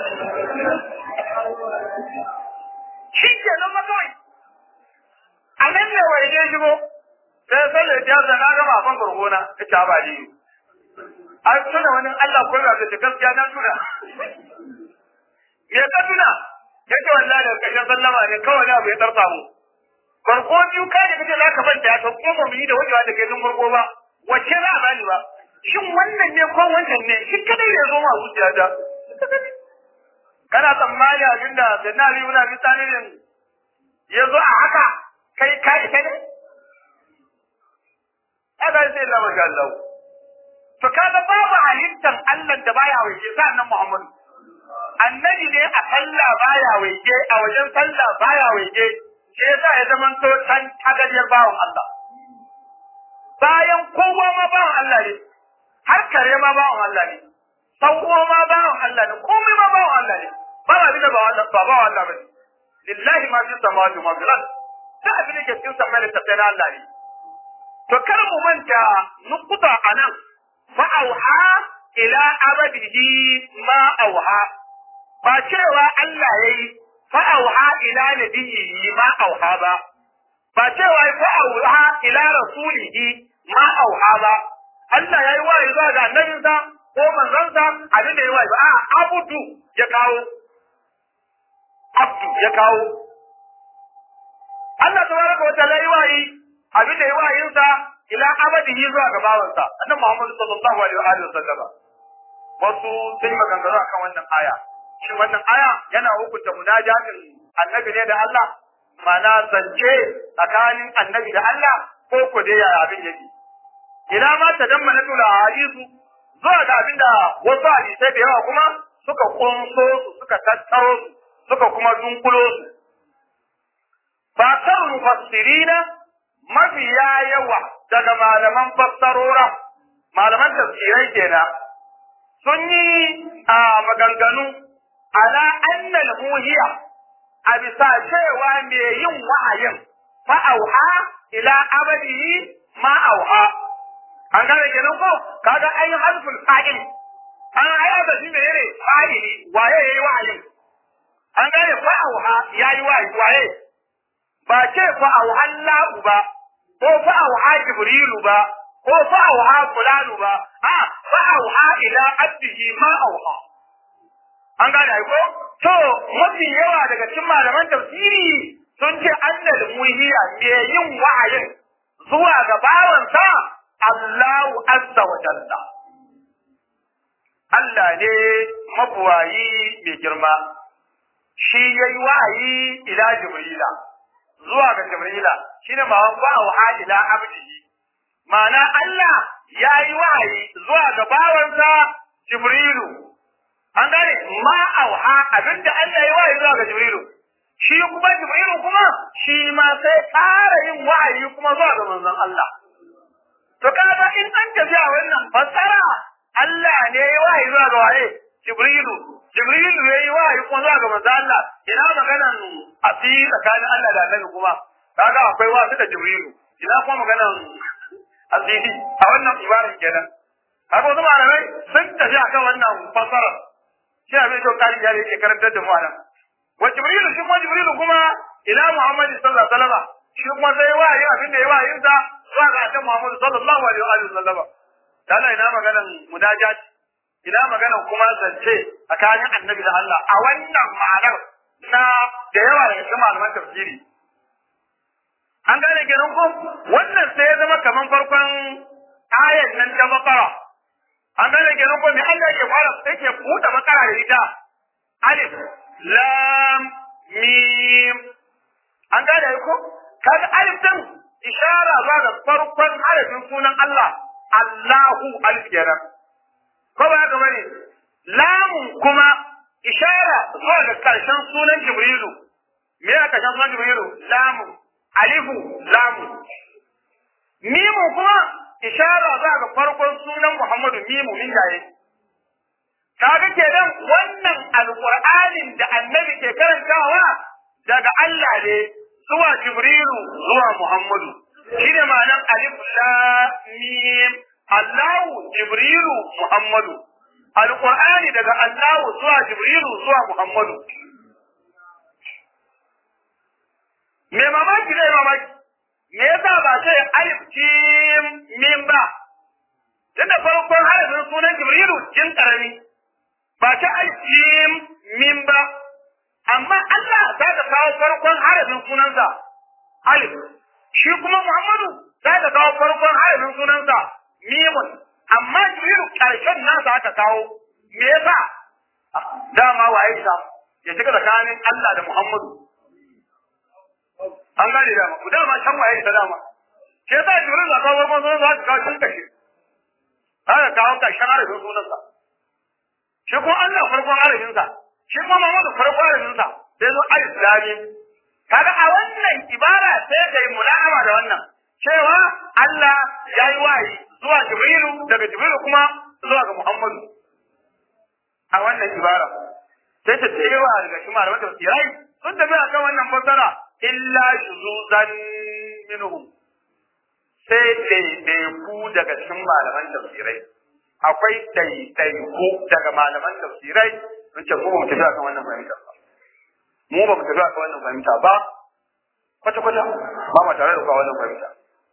shi ke nan makawai a nan ne wa ya shigo sai sallar ya zana na gama kan gurgona ta ta ba ni an tuna wani Allah ko da ta gaskiya na tuna me ka tuna yake wallahi da ƙarshen sallama ne kawai abu ya tarfa mu farko biyu kai da kace za ka banta to ko ba mu yi da wajewa da kai farko ba wacce za a bani ba shin wannan ne ko wannan ne shi kadai ne zo ma zuciya ta kana tsammani abinda da na biyu na misali ne ya zo a haka kai ka ita ne aka sai Allah masha Allah to kaga babu halittan Allah da baya waje sa nan Muhammadu annabi ne a sallah baya waje a wajen sallah baya waje shi yasa ya zama to tan tagariyar bawon Allah bayan kowa ma bawon Allah ne har kare ma bawon Allah ne sauko ma bawon Allah ne komai ma bawon Allah ne ba ba bi da ba ba bawon Allah bane lillahi ma fi samawati ma fil ard da abin da ke cikin samai da tafiyar Allah ne to kar mu manta nukuta anan fa auha ila abadihi ma auha ba cewa Allah yayi fa auha ila nabiyyi ma auha ba ba cewa fa auha ila rasulihi ma auha ba Allah yayi wahayi zuwa ga annabinsa ko manzansa abin da yayi wahayi ba a abudu ya kawo abdu ya kawo Allah tabaraka wa ta'ala yayi wahayi abin da yayi wahayinsa ila abadihi zuwa ga bawansa annabi Muhammad sallallahu alaihi wa alihi wasallam wasu sun yi maganganu akan wannan aya shi wannan aya yana hukunta munajatin annabi ne da Allah mana zance tsakanin annabi da Allah ko ko dai yaya abin yake ina ma ta damma na tura hadisu zuwa ga abin da wasu hadisai da yawa kuma suka kunso su suka tattaro su suka kuma dunkulo su fakar mufassirina mafiya yawa daga malaman fassarora malaman tafsirai kenan sun yi a maganganu ala annal muhiya a bisa cewa me yin wa'ayin fa auha ila abadihi ma auha an gane kenan ko kaga ai harful fa'il an aya da shi menene fa'ili waye yayi wa'ayin an gane fa auha yayi wa'ayi waye ba ce fa auha Allah ba ko fa auha Jibrilu ba ko fa auha fulanu ba a fa auha ila abdihi ma auha an gane ai ko to mafi yawa daga cikin malaman tafsiri sun ce annal muhiya me yin wa'ayin zuwa ga bawansa Allahu azza wa jalla Allah ne mabuwayi mai girma shi yayi wahayi ila jibrila zuwa ga jibrila shine ma wa wa ila abdihi ma'ana Allah yayi wahayi zuwa ga bawansa jibrilu an gane ma auha abinda Allah yayi wahayi zuwa ga jibrilu shi kuma jibrilu kuma shi ma sai ƙara yin wahayi kuma zuwa ga manzon Allah to kaga in an tafi a wannan fassara Allah ne ya wahayi zuwa ga waye jibrilu jibrilu ya yi wahayi kuma zuwa ga manzon Allah ina maganan asiri tsakanin Allah da Annabi kuma kaga akwai wasu da jibrilu ina kuma maganan asiri a wannan ibarar kenan kaga wasu malamai sun tafi akan wannan fassara shi abin da kari ya yake karantar da mu a nan wa jibrilu shi kuma jibrilu kuma ila muhammad sallallahu alaihi wasallam shi kuma sai wahayi abin da ya wahayin sa zuwa ga annabi muhammad sallallahu alaihi wasallam dan ina maganan munajat ina maganan kuma zance tsakanin annabi da Allah a wannan ma'anar na da yawa daga cikin malaman tafsiri an gane kenan ko wannan sai ya zama kaman farkon ayat nan ta bakara an gane kenan ko me Allah yake fara yake buɗe bakara da ita alif lam mim an gane ko kaga alif din ishara zuwa ga farkon harafin sunan Allah Allahu al-Jaram ko ba haka bane lamun kuma ishara zuwa ga karshen sunan Jibrilu me ya karshen sunan Jibrilu lamun alifu lamun mimu kuma ishara zuwa ga farkon sunan Muhammadu mimu min jaye kaga kenan wannan alqur'anin da annabi ke karantawa daga Allah ne zuwa Jibrilu zuwa Muhammadu shine ma'anar alif lam mim Allahu Jibrilu Muhammadu alqur'ani daga Allahu zuwa Jibrilu zuwa Muhammadu me mamaki ne mamaki me yasa ba sai alif jim mim ba tunda farkon harafin sunan Jibrilu jin karami ba ta alif min ba amma Allah za ta kawo farkon harafin sunansa alif shi kuma Muhammadu za ta kawo farkon harafin sunansa mimun amma Jibrilu karshen nasa aka kawo me yasa dama wa Aisha ya shiga tsakanin Allah da Muhammadu an gane dama ku dama can wa Aisha dama ke yasa Jibrilu za kawo farkon sunansa aka kawo shi kashe aka kawo karshen harafin sunansa shi kuma Allah farkon arafinsa shi kuma Muhammadu farkon arafinsa sai zo alif lam kaga a wannan ibara sai kai mula'ama da wannan cewa Allah ya yi wayi zuwa Jibrilu daga Jibrilu kuma zuwa ga Muhammadu a wannan ibara sai ta cewa daga shi malaman tafsirai sun tafi akan wannan fassara illa shuzuzan minhum sai ɗaiɗaiku daga cikin malaman tafsirai akwai ɗaiɗaiku daga malaman tafsirai sun ce mu ba mu tafi akan wannan fahimta ba mu ba mu tafi akan wannan fahimta ba kwata kwata ba mu tare da kwa wannan fahimta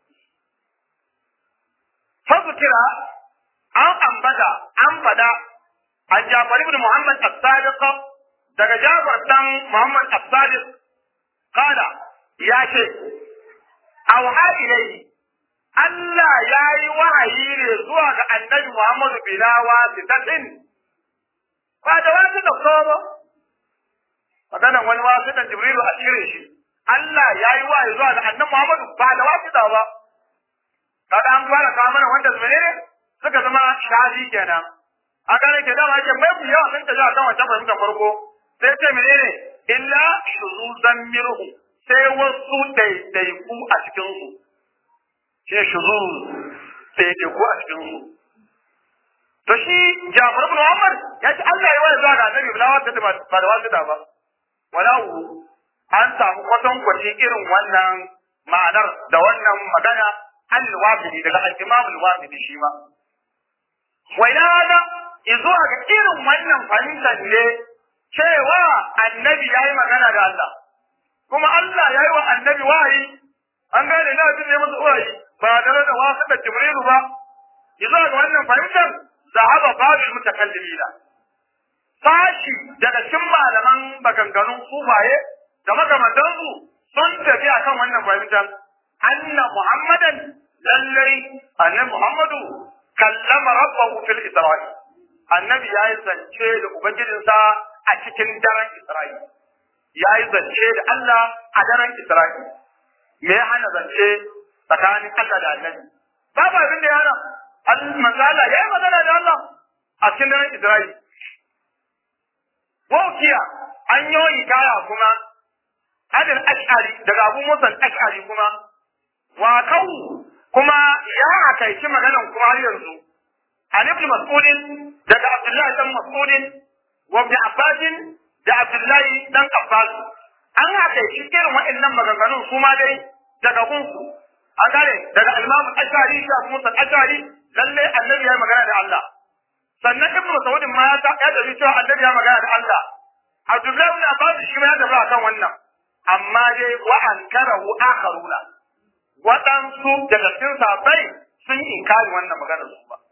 kira an ambata an fada an Jafar ibn Muhammad as-Sadiq daga Jafar dan Muhammad as-Sadiq kada ya ce auha ilayhi Allah ya yi wahayi ne zuwa ga annabi Muhammadu bila wasitatin ba da wasu da ba maganan wani wasitan Jibrilu a cire shi Allah ya yi wahayi zuwa ga annabi Muhammadu ba da wasita ba kaga an fara kawo mana wanda su ne suka zama shafi kenan a gane ke dama ake mai ku yawa sun tafi a kan wancan fahimtar farko sai ce menene illa shuzuzan mirhu sai wasu daidaiku a cikinsu shi ne shuzuz daidaiku a cikinsu to shi Jafar ibn Muhammad ya ce Allah ya wani zuwa ga annabi bila wata ba da wasu da ba wala an samu kwatankwaci irin wannan ma'anar da wannan magana al-wafidi daga al-imam al-wafidi shi ma wa ila hada izuwa ga irin wannan fahimtar ne cewa annabi yayi magana da Allah kuma Allah yayi wa annabi wahayi an gane na jin ne masa wahayi ba tare da wasu da Jibrilu ba izuwa ga wannan fahimtar zahaba babil mutakallimina sashi daga cikin malaman maganganun sufaye da makamantansu sun tafi akan wannan fahimtar anna muhammadan lallai annabi muhammadu kallama rabbahu fil isra'i annabi ya yi zance da ubangijinsa a cikin daren Isra'i ya yi zance da Allah a daren Isra'i me ya hana zance tsakanin Allah da annabi babu abin da ya hana manzo Allah ya yi magana da Allah a cikin daren Isra'i Wokiya an yi kaya kuma adil ash'ari daga abu musan ash'ari kuma wa kawu kuma ya akaici maganan kuma har yanzu an ibn mas'udin daga abdullahi dan mas'udin wa ibn abbas da abdullahi dan abbas an akaici irin waɗannan maganganun su ma dai daga gunsu an gane daga imam ash'ari da abu musan ash'ari lalle annabi ya magana da Allah sannan ibn mas'udin ma ya ya dabi cewa annabi ya magana da Allah abdullahi ibn abbas shi ma ya dabi akan wannan amma dai wa ankarahu akharuna waɗansu daga cikin sahabbai sun yi inkari wannan maganar su ba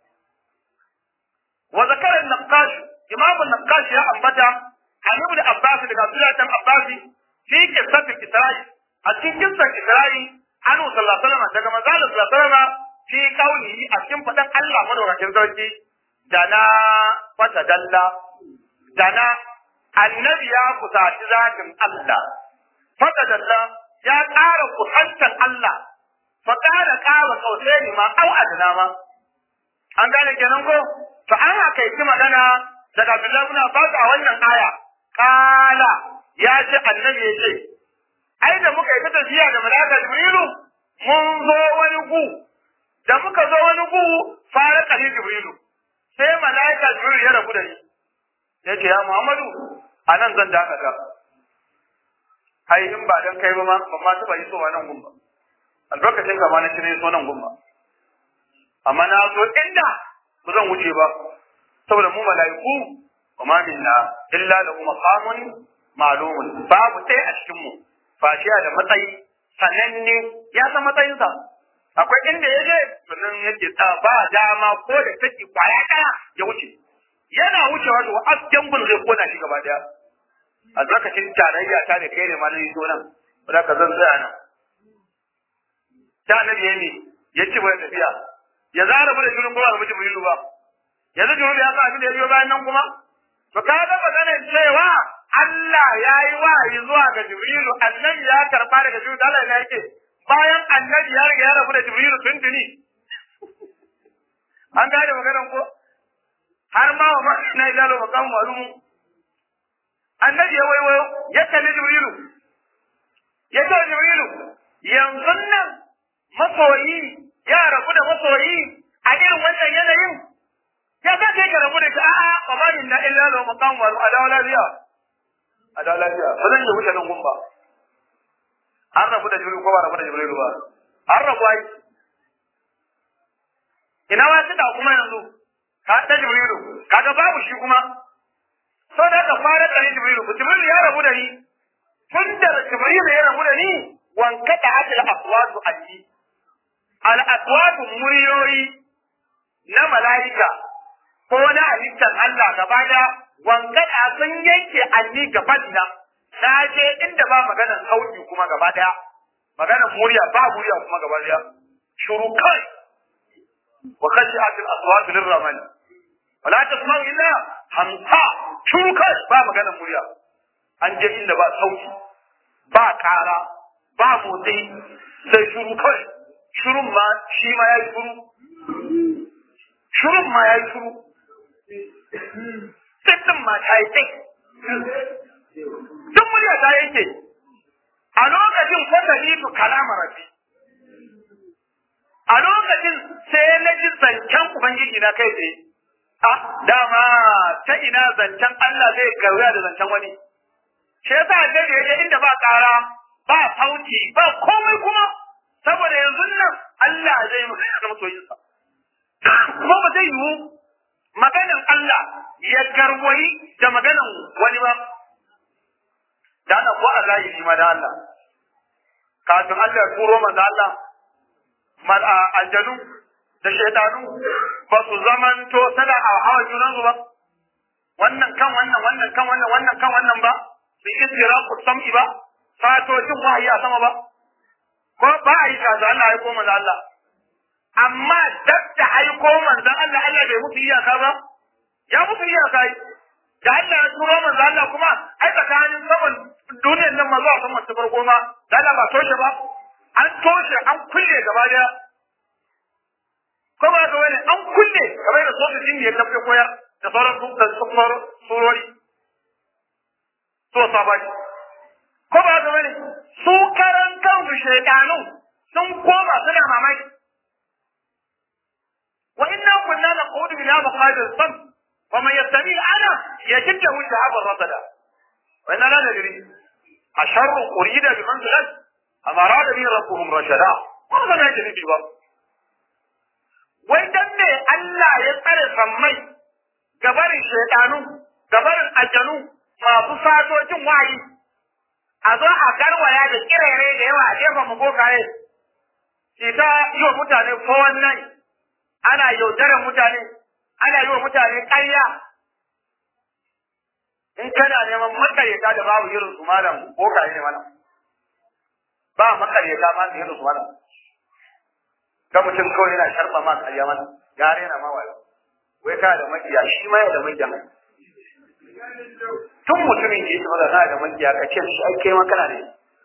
wa zakara an-naqash imam an-naqash ya ambata an ibn abbas daga abdullahi ibn abbas fi qissat isra'i a cikin qissat isra'i anu sallallahu alaihi wasallam daga manzo sallallahu alaihi wasallam fi qawlihi a cikin fadan Allah madaukakin sarki dana fata dalla dana annabi ya kusaci zatin Allah fata dalla ya ƙara kusantan Allah fa ƙara ƙara kausai ma au adana ma an gane kenan ko to an haka yi magana daga Abdullahi ibn Abbas a wannan aya kala ya ce annabi ya ce ai da muka yi ta tafiya da malaka Jibrilu mun zo wani gu da muka zo wani gu fara kali Jibrilu sai malaka Jibrilu ya rabu da ni ya ce ya Muhammadu a nan zan dakata ai in ba dan kai ba ma ban ma taba yi so nan gun ba albarkacin ka ma na shirye so nan gun ba amma na so inda ba zan wuce ba saboda mu mala'iku wa ma minna illa lahu maqamun ma'lumun babu ɗaya a cikin mu fashiya da matsayi sananne ya san matsayinsa akwai inda ya je sannan yake ta ba dama ko da take kwaya ɗaya ya wuce yana wucewa to asken gun zai kona shi gaba daya albarkacin tarayya ta da kai ne ma nan so nan ba ka zan tsaya nan ta annabi yayi ya ci bai tafiya ya zara mu da shirin kuma mu jibrilu ba yanzu jibrilu ya sa abin da ya biyo bayan nan kuma to ka ga maganar cewa Allah ya yi wahayi zuwa ga jibrilu annabi ya karba daga jibrilu Allah ya yake bayan annabi ya riga ya rabu da jibrilu tuntuni an gane maganar ko har ma wa ma na ilalo makamu malumu annabi ya waiwayo ya kalli jibrilu ya ce jibrilu yanzu nan masoyi ya rabu da masoyi a irin wannan yanayin ya za ka yi ka rabu da shi a'a ba ma min na illa da maqam wa adawa lafiya adawa lafiya ba zan yi wuce nan gumba an rabu da jibrilu ko ba rabu da jibrilu ba an rabu ai ina wa ta kuma yanzu ka ta jibrilu kaga babu shi kuma so da ka fara da jibrilu jibrilu ya rabu da ni tun da jibrilu ya rabu da ni wankata atil aswatu anni al aswatu muryoyi na mala'ika ko na halittar Allah gaba da wankata sun yanke anni gaba na na je inda ba maganar sauti kuma gaba daya maganar murya ba murya kuma gaba daya shuru kai wa khashi'at al aswat lirrahman wala tasma'u illa hamsa shuru kai ba maganar murya an je inda ba sauti ba kara ba motsi sai shuru kai shurun ma shi ma ya yi shuru shurun ma ya yi shuru sittin ma ta yi tsik duk murya ta yake a lokacin kwata hidu kalama rafi a lokacin sai na ji zancen ubangiji na kai tsaye a dama ta ina zancen Allah zai gaura da zancen wani shi yasa da ya inda ba ƙara ba sauti ba komai kuma saboda yanzu nan Allah zai magana da masoyinsa kuma ba zai yiwu maganan Allah ya garwayi da maganan wani ba da Allah ko a zahiri ma da Allah kafin Allah ya turo manzo Allah mal aljanu da shaytanu ba su zamanto sana a hawa junan su ba wannan kan wannan wannan kan wannan wannan kan wannan ba su istira ku sam'i ba fatocin wahayi a sama ba ko ba a yi kaza Allah ya koma da Allah amma duk da aiko manzon Allah Allah bai musu iyaka ba ya musu iyaka yi da Allah ya turo manzo Allah kuma ai tsakanin saman duniyar nan ma zuwa saman ta farko ma da Allah ba toshe ba an toshe an kulle gaba daya ko ba ga wani an kulle kamar da sojojin ne ya tafi koyar da sauran su da sauran surori so sabani ko ba ga wani su karan kansu shaidanu sun koma suna mamaki wa inna kunna naqudu ila maqadir sam wa man yastabi ana yajid lahu shahaban rasada wa inna la nadri asharru urida biman zalat am arada bi rabbuhum rashada wa ma nadri ba wai dan ne Allah ya tsare sammai gabarin shaidanu gabarin aljanu masu satocin wayi a zo a garwaya da kirere da yawa a jefa mu bokaye shi ta yi wa mutane kowan nan ana yaudarar mutane ana yi wa mutane ƙarya in kana neman makaryata da babu irin su malam bokaye ne malam ba makaryata ma da irin su malam ga mutum kawai yana sharba ma ƙarya mana gare na ma wayo wai kana da makiya shi ma yana da makiya tun mutumin da yake maza kana da makiya ka ce shi ai kai ma kana da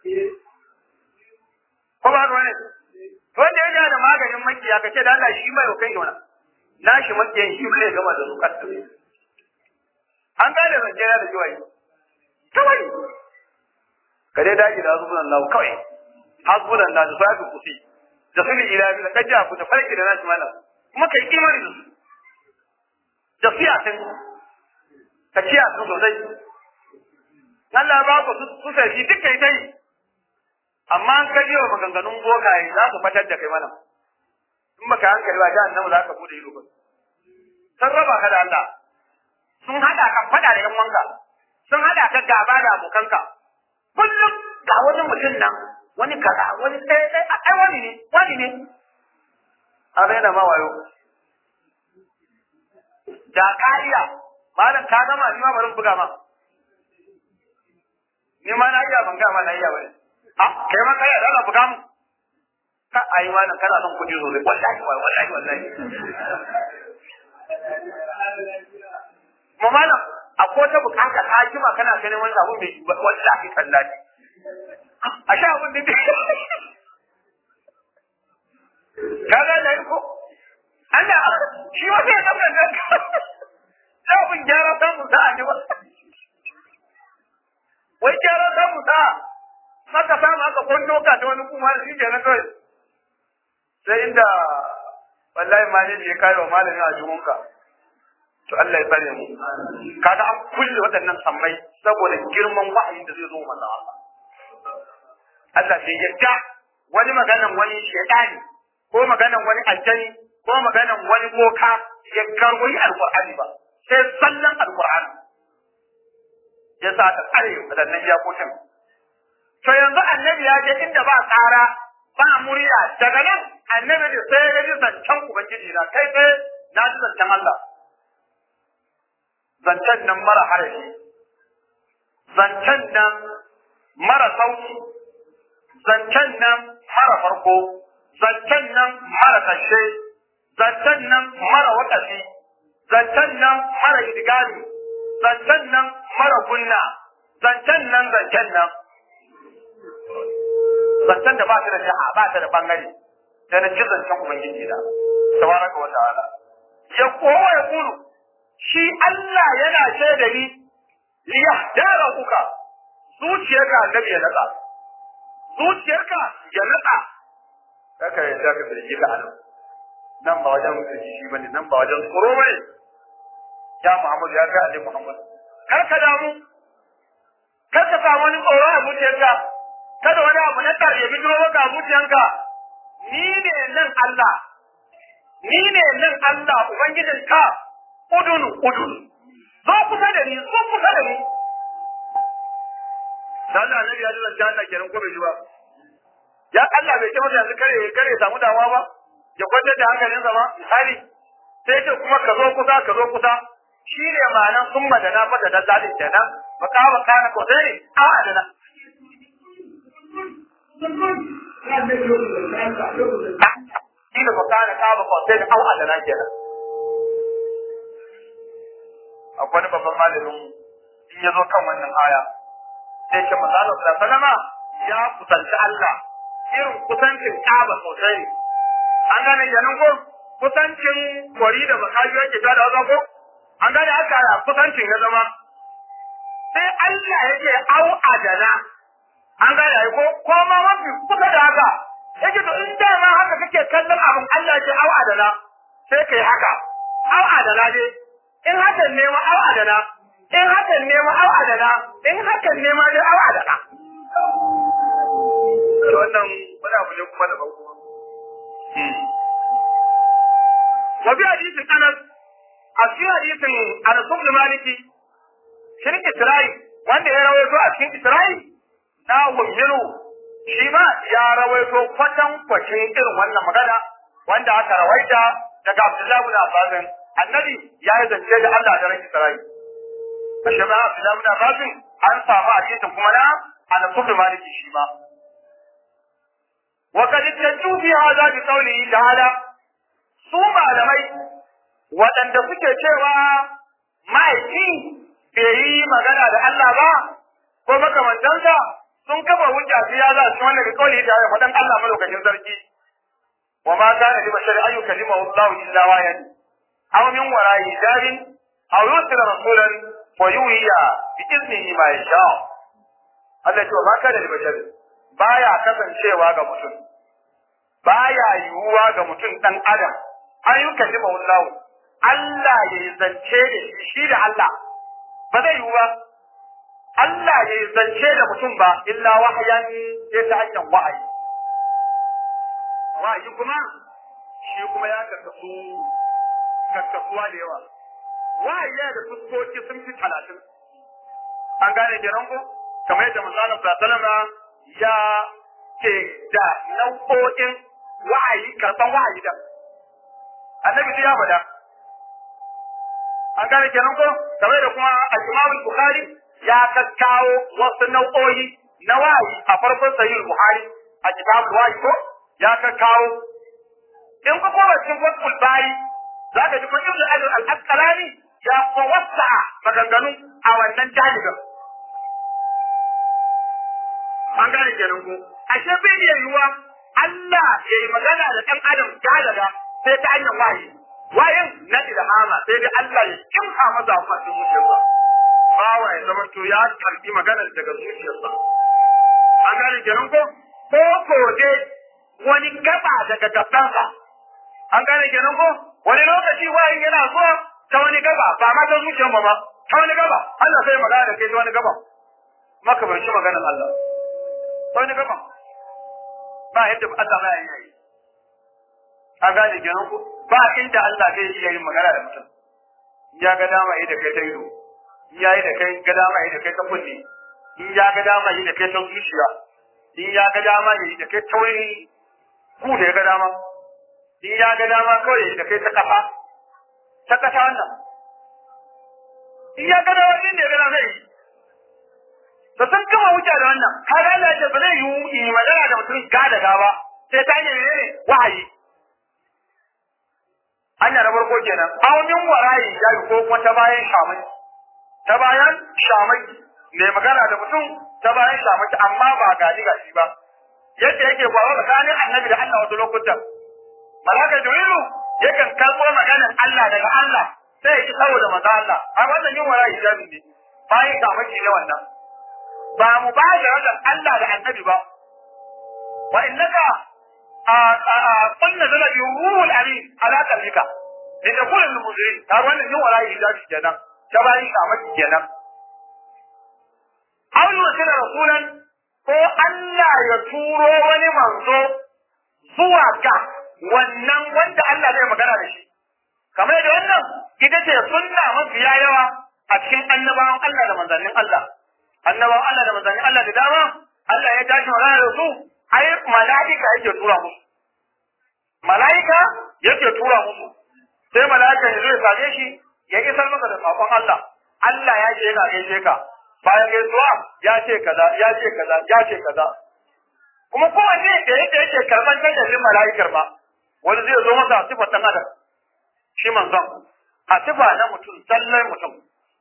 ko ba ruwa ne wanda ya da maganin makiya ka ce da Allah shi mai kai wannan na shi makiyan shi ne gama da su kasu an ga da zance da jiwai kawai ka dai daji da hasbunan Allah kawai hasbunan Allah da sabi kufi da sulu ilahi da kaja ku da farki da nashi mana kuma kai imani da su da fiyatin ka ciya su sosai Allah ba ku su sai duk kai tai amma an kaje wa maganganun bokaye za su fatar da kai mana in baka hankali ba jahannama za ka bude ido ba sun raba ka da Allah sun hada ka fada da yan wanka sun hada ka gaba da abokanka kullum ga wani mutum nan wani kaza wani ɗaya ɗaya ai wani ne wani ne a raina ma wayo da kariya malam ka gama ni ma bari buga ma ni ma na iya ban ga ma na iya bane a kai ma kai da buga mu ka ai ma kana son kuɗi sosai wallahi wallahi wallahi mu malam akwai ta bukata ta jima kana ganin wani abu mai wallahi tallahi a sha abun da ka ga da ko Allah shi wata ya zama nan abin gyara samu sa'a ne ba wai gyara samu sa'a maka samu aka kwando ka ta wani kuma shi ke na kawai sai inda wallahi ma ne ya kai wa malami a jumunka to Allah ya bare mu kaga an kulle waɗannan sammai saboda girman wahayin da zai zo manzo Allah Allah sai yadda wani maganan wani shaytani ko maganan wani aljani ko maganan wani boka ya karwayi alqur'ani ba sai sallan alqur'ani ya sa ta tsare waɗannan iyakokin to yanzu annabi ya je inda ba tsara ba murya daga nan annabi da sai ya ji zancen ubangiji na kai sai na ji zancen Allah zancen nan mara harafi zancen nan mara sauki zancen nan mara farko zancen nan mara ƙarshe zancen nan mara waƙafi zancen nan mara idigami zancen nan mara gunna zancen nan zancen nan zancen da ba ta da jaha ba ta da bangare da na ji zancen ubangiji da tabaraka wa ta'ala ya kowa ya kulu shi Allah yana shaida ni li yahdara kuka zuciyarka annabi ya nada zuciyarka ya nada kaka ya zaka birgi ka anan nan ba wajen birgi shi bane nan ba wajen tsoro bane ya Muhammad ya ga Ali Muhammad kar ka damu kar ka samu wani tsoro a zuciyarka kada wani abu na tar ya bijiro maka a zuciyarka ni ne nan Allah ni ne nan Allah ubangijinka udunu udunu zo kusa da ni zo kusa da ni da Allah annabi ya dinga janna kenan ko bai ji ba ya Allah bai ce masa yanzu kare kare ya samu dawa ba ya kwantar da hankalinsa ba misali sai ce kuma ka zo kusa ka zo kusa shi ne ma'anan summa da na fada da zalim kenan baka baka na ko sai a adana shi da baka na ka ba ko sai au adana kenan akwai wani babban malamin in ya zo kan wannan aya sai ce manzo Allah sallallahu alaihi wasallam ya kusanci Allah irin kusancin Kaaba sosai an gane kenan ko kusancin kwari da makaji yake da wazo ko an gane haka kusancin ya zama sai Allah yake au adana an gane ai ko ko ma mafi kusa da haka yake to in da ma haka kake kallon abin Allah yake au adana sai kai haka au adana ne in hakan ne ma au adana in hakan ne ma au adana in hakan ne ma dai au adana to wannan wani abu ne kuma da ban kuma wa bi hadisin Anas a cikin hadisin Anas ibn Maliki shirin Isra'i wanda ya rawaito a cikin Isra'i na wummiru shi ma ya rawaito kwatan kwacin irin wannan magana wanda aka rawaita daga Abdullahi ibn Abbas annabi ya yi zance da Allah da ran Isra'i ashe ba Abdullahi ibn Abbas an samu hadisin kuma na Anas ibn Maliki shi ma wa kad tajju fi hadha bi qawlihi ta'ala su malamai waɗanda suke cewa ma'aiki bai yi magana da Allah ba ko makamantansa sun kafa hujja su ya za su wannan da kauli da ya faɗan Allah malaukakin sarki wa ma kana li bashari an yukallimahu Allah illa wayan aw min wara'i hijabin aw yursila rasulan fa yuhiya bi iznihi ma yasha Allah ya ce wa ma kana li bashari baya kasancewa ga mutum baya yiwuwa ga mutum dan adam an yukallimahu Allah Allah ya yi zance da shi shi da Allah ba zai yiwu ba Allah ya yi zance da mutum ba illa wahayan sai ta hanyar wahayi wahayi kuma shi kuma ya karkasu karkasuwa da yawa wahayi yana da fuskoki sun fi talatin an gane kenan ko kamar yadda misalin salama ya ke da nau'o'in wahayi karɓan wahayi da annabi ya faɗa an gane kenan ko kamar da kuma al-Imam Bukhari ya kakkawo wasu nau'o'i na wahayi a farkon sahih Bukhari a kitabul wahayi ko ya kakkawo in ku koma cikin Fathul Bari za ka ji kun Ibn Hajar al-Asqalani ya ko wasa maganganu a wannan jahilin an gane kenan ko ashe bai iya yiwuwa Allah ya yi magana da ɗan adam gadaga sai ta hanyar wahayi wayan na ilhama sai dai Allah ya kimsa masa a cikin zuciyarsa bawa ya zama to ya karbi maganar daga zuciyarsa an gane kenan ko ko ko dai wani gaba daga gabansa an gane kenan ko wani lokaci wayan yana zuwa ta wani gaba ba ma ta zuciyar ba ta wani gaba Allah sai magana da kai ta wani gaba maka ban shi maganar Allah ta wani gaba ba yadda Allah ba ya yi an gane kenan ko ba inda Allah zai iya yin magana da mutum ya ga dama yi da kai ta ido ya yi da kai ga dama yi da kai ta kunne in ya ga dama yi da kai ta zuciya in ya ga dama yi da kai ta wani ku da ya ga dama in ya ga dama kawai yi da kai ta kafa ta kasa wannan in ya ga dama inda ya ga dama zai yi da sun kama wuce da wannan har Allah ya ce ba zai yi magana da mutum ga da gaba sai ta yi ne wahayi hanya na farko kenan aunin warayi ya yi ko kuma ta bayan shamai ta bayan shamai mai magana da mutum ta bayan shamai amma ba gani ga shi ba yadda yake faruwa tsakanin annabi da Allah wasu lokutan malaka jibrilu yakan karɓo maganar Allah daga Allah sai ya ki saboda manzo Allah a wannan yin warayi hijabi ne bayan shamai ne wannan ba mu ba da Allah da annabi ba wa innaka قلنا ذلك يروه الأمين على قلبك لتكون المنذرين قال وانا يوم ولا يجاج جنا تبعي قامت جنا أو يرسل رسولا ko Allah ya turo wani manzo zuwa ga wannan wanda Allah zai magana da shi kamar da wannan ita ce sunna mafiya yawa a cikin annabawan Allah da manzannin Allah annabawan Allah da manzannin Allah da dama Allah ya tashi magana da su ai mala'ika yake tura musu mala'ika yake tura musu sai mala'ika ya zo ya same shi ya isar maka da sakon Allah Allah ya ce yana gaishe ka bayan gaisuwa ya ce kaza ya ce kaza ya ce kaza kuma kowanne da yake yake karban tajallin mala'ikar ba wani zai zo masa a sifar ɗan adam shi manzon a sifa na mutum zallar mutum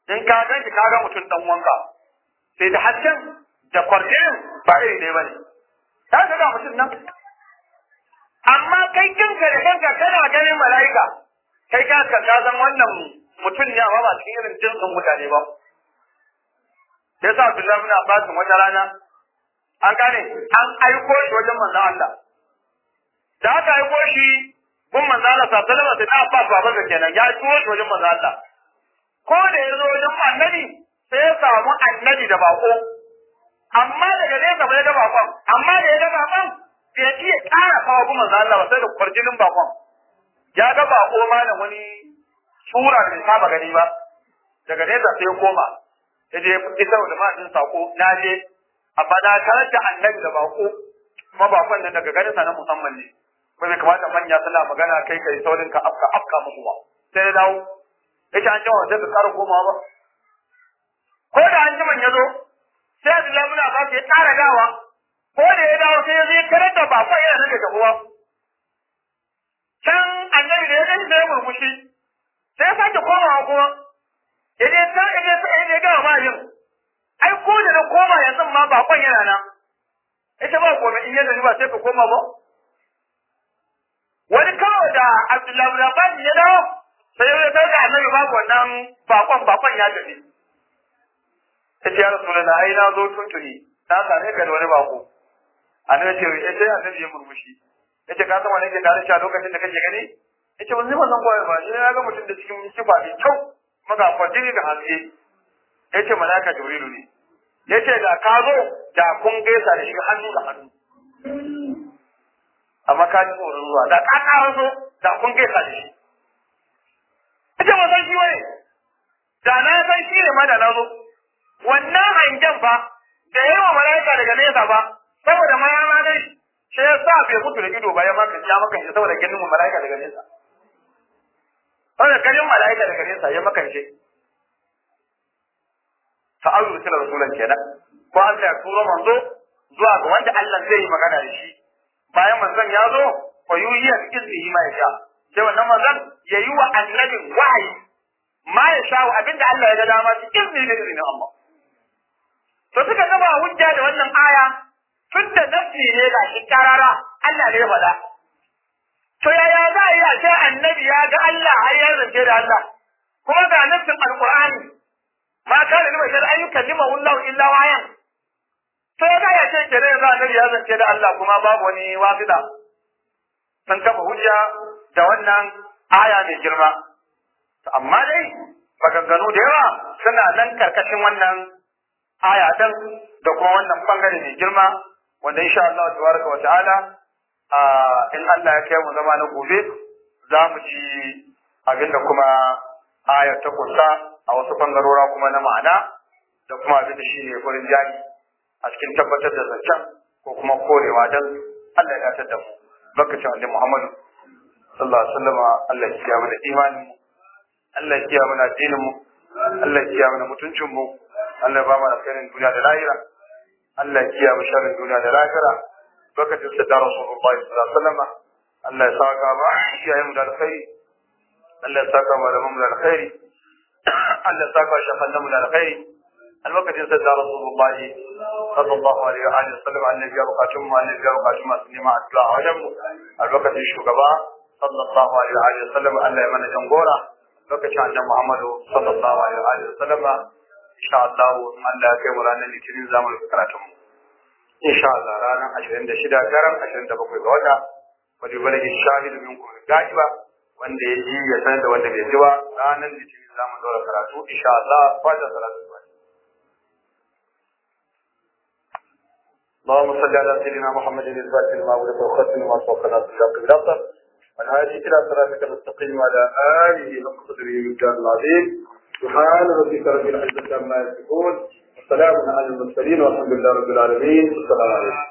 in ka gan shi ka ga mutum dan wanka sai da hasken da kwarjinin ba iri ne bane ka ga ga mutum nan amma kai kinka da kanka kana ganin mala'ika kai ka ka san wannan mutum ne amma ba cikin irin jinsin mutane ba sai sa Abdullahi bin Abbas wata rana an gane an aiko shi wajen manzon Allah da aka aiko shi gun manzon Allah sallallahu alaihi wasallam sai na Abbas baban sa kenan ya aiko shi wajen manzon Allah ko da ya zo wajen annabi sai ya samu annabi da bako amma daga nesa bai ga bakon amma da ya ga bakon bai iya ƙara kawo gun manzon Allah ba sai da kwarjinin bakon ya ga bako ma da wani sura da bai saba gani ba daga nesa sai ya koma ya je isar da ma'ajin sako na je amma na tarar da annabi da bako kuma bakon nan daga ganin sa na musamman ne ba bai kamata manya suna magana kai kai saurin ka afka afka musu ba sai ya dawo yace an jawo sai ka ƙara komawa ba ko da an jiman ya zo sai Abdullahi bin Abbas ya ƙara dawa ko da ya dawo sai ya zo ya karar da bakon yana nan da gabuwa can annabi da ya gani sai ya murmushi sai ya sake komawa kuma idan ta idan ta idan ga ma yin ai ko da na koma yanzu ma bakon yana nan ita ba komai in yanzu ba sai ka koma ba wani kawai da Abdullahi bin Abbas ya dawo sai ya ta ga annabi babu wannan bakon bakon ya tafi sai ya rasulullah ai na zo tuntuni na same ka da wani bako annabi ce eh sai annabi ya murmushi yace ka san wani ke tare shi a lokacin da kake gani yace ban zai wannan koyar ba ni na ga mutum da cikin kifa mai kyau maga kwajini da haske yace malaka jibrilu ne yace da ka zo da kun gaisa da shi hannu da hannu amma ka ji tsoron zuwa da ka kawo so da kun gaisa da shi yace ba san shi wani da na san shi ne ma da na zo wannan hangen fa da yawa mala'ika daga nesa ba saboda ma ya ma dai shi ya sa bai mutu da ido ba ya maka ya maka shi saboda ganin mu mala'ika daga nesa saboda ganin mala'ika daga nesa ya maka shi fa ayu rusul rasulan kenan ko Allah ya turo manzo zuwa ga wanda Allah zai yi magana da shi bayan manzon ya zo fa yuhiya bi iznihi ma yasha sai wannan manzon ya yi wa annabin wahayi ma ya sha abinda Allah ya ga dama shi izini da izinin Allah to suka gaba hujja da wannan aya tun da nafsi ne ga shi karara Allah ne ya faɗa to yaya za a yi a ce annabi ya ga Allah har ya zance da Allah kuma ga nafsin alqur'ani ma kana ni bashar ayyukan lima wallahu illa wayan to ya ga ya ce kenan yanzu annabi ya zance da Allah kuma babu wani wafida sun kafa hujja da wannan aya mai girma amma dai maganganu da yawa suna nan karkashin wannan aya dan da kuma wannan bangare mai girma wanda insha Allah tabaraka wa ta'ala in Allah ya kai mu zama na gobe za mu ji abinda kuma aya ta kusa a wasu bangarora kuma na ma'ana da kuma abinda shi ne gurin jari a cikin tabbatar da zancen ko kuma korewa dan Allah ya dace da mu bakacin Annabi Muhammad sallallahu alaihi wasallam Allah ya kiyaye mana imanin mu Allah ya kiyaye mana addinin mu Allah ya kiyaye mana mutuncin mu Allah ya ba mu alkhairin duniya da lahira Allah ya kiyaye mu sharrin duniya da lahira lokacin da da Rasulullah sallallahu alaihi wasallam Allah ya saka ma kiyaye mu da alkhairi Allah ya saka mu da mu da alkhairi Allah ya saka shafan mu da alkhairi lokacin da da Rasulullah sallallahu alaihi wa alihi wasallam annabi ya bukatun mu annabi ya bukatun mu su nema addu'a a wajen mu a lokacin shugaba sallallahu alaihi wa alihi wasallam Allah ya mana jangora lokacin annabi Muhammadu sallallahu alaihi wa alihi wasallam insha Allah Allah ya kai mu ranar litinin zamu rufe karatun mu insha Allah ranar 26 daren 27 ga wata wani balagin shahidu minkum ga'iba wanda ya ji ya sanar da wanda bai ji ba ranar litinin zamu daura karatu insha Allah fata salatu اللهم صل على سيدنا محمد الفاتح لما ولد وختم ما فوق ناس الشاق بالاخر والهادي الى صراطك المستقيم وعلى اله حق قدره والجار العظيم سبحان ربك رب العزه عما يصفون وسلام على المرسلين والحمد لله رب العالمين والسلام عليكم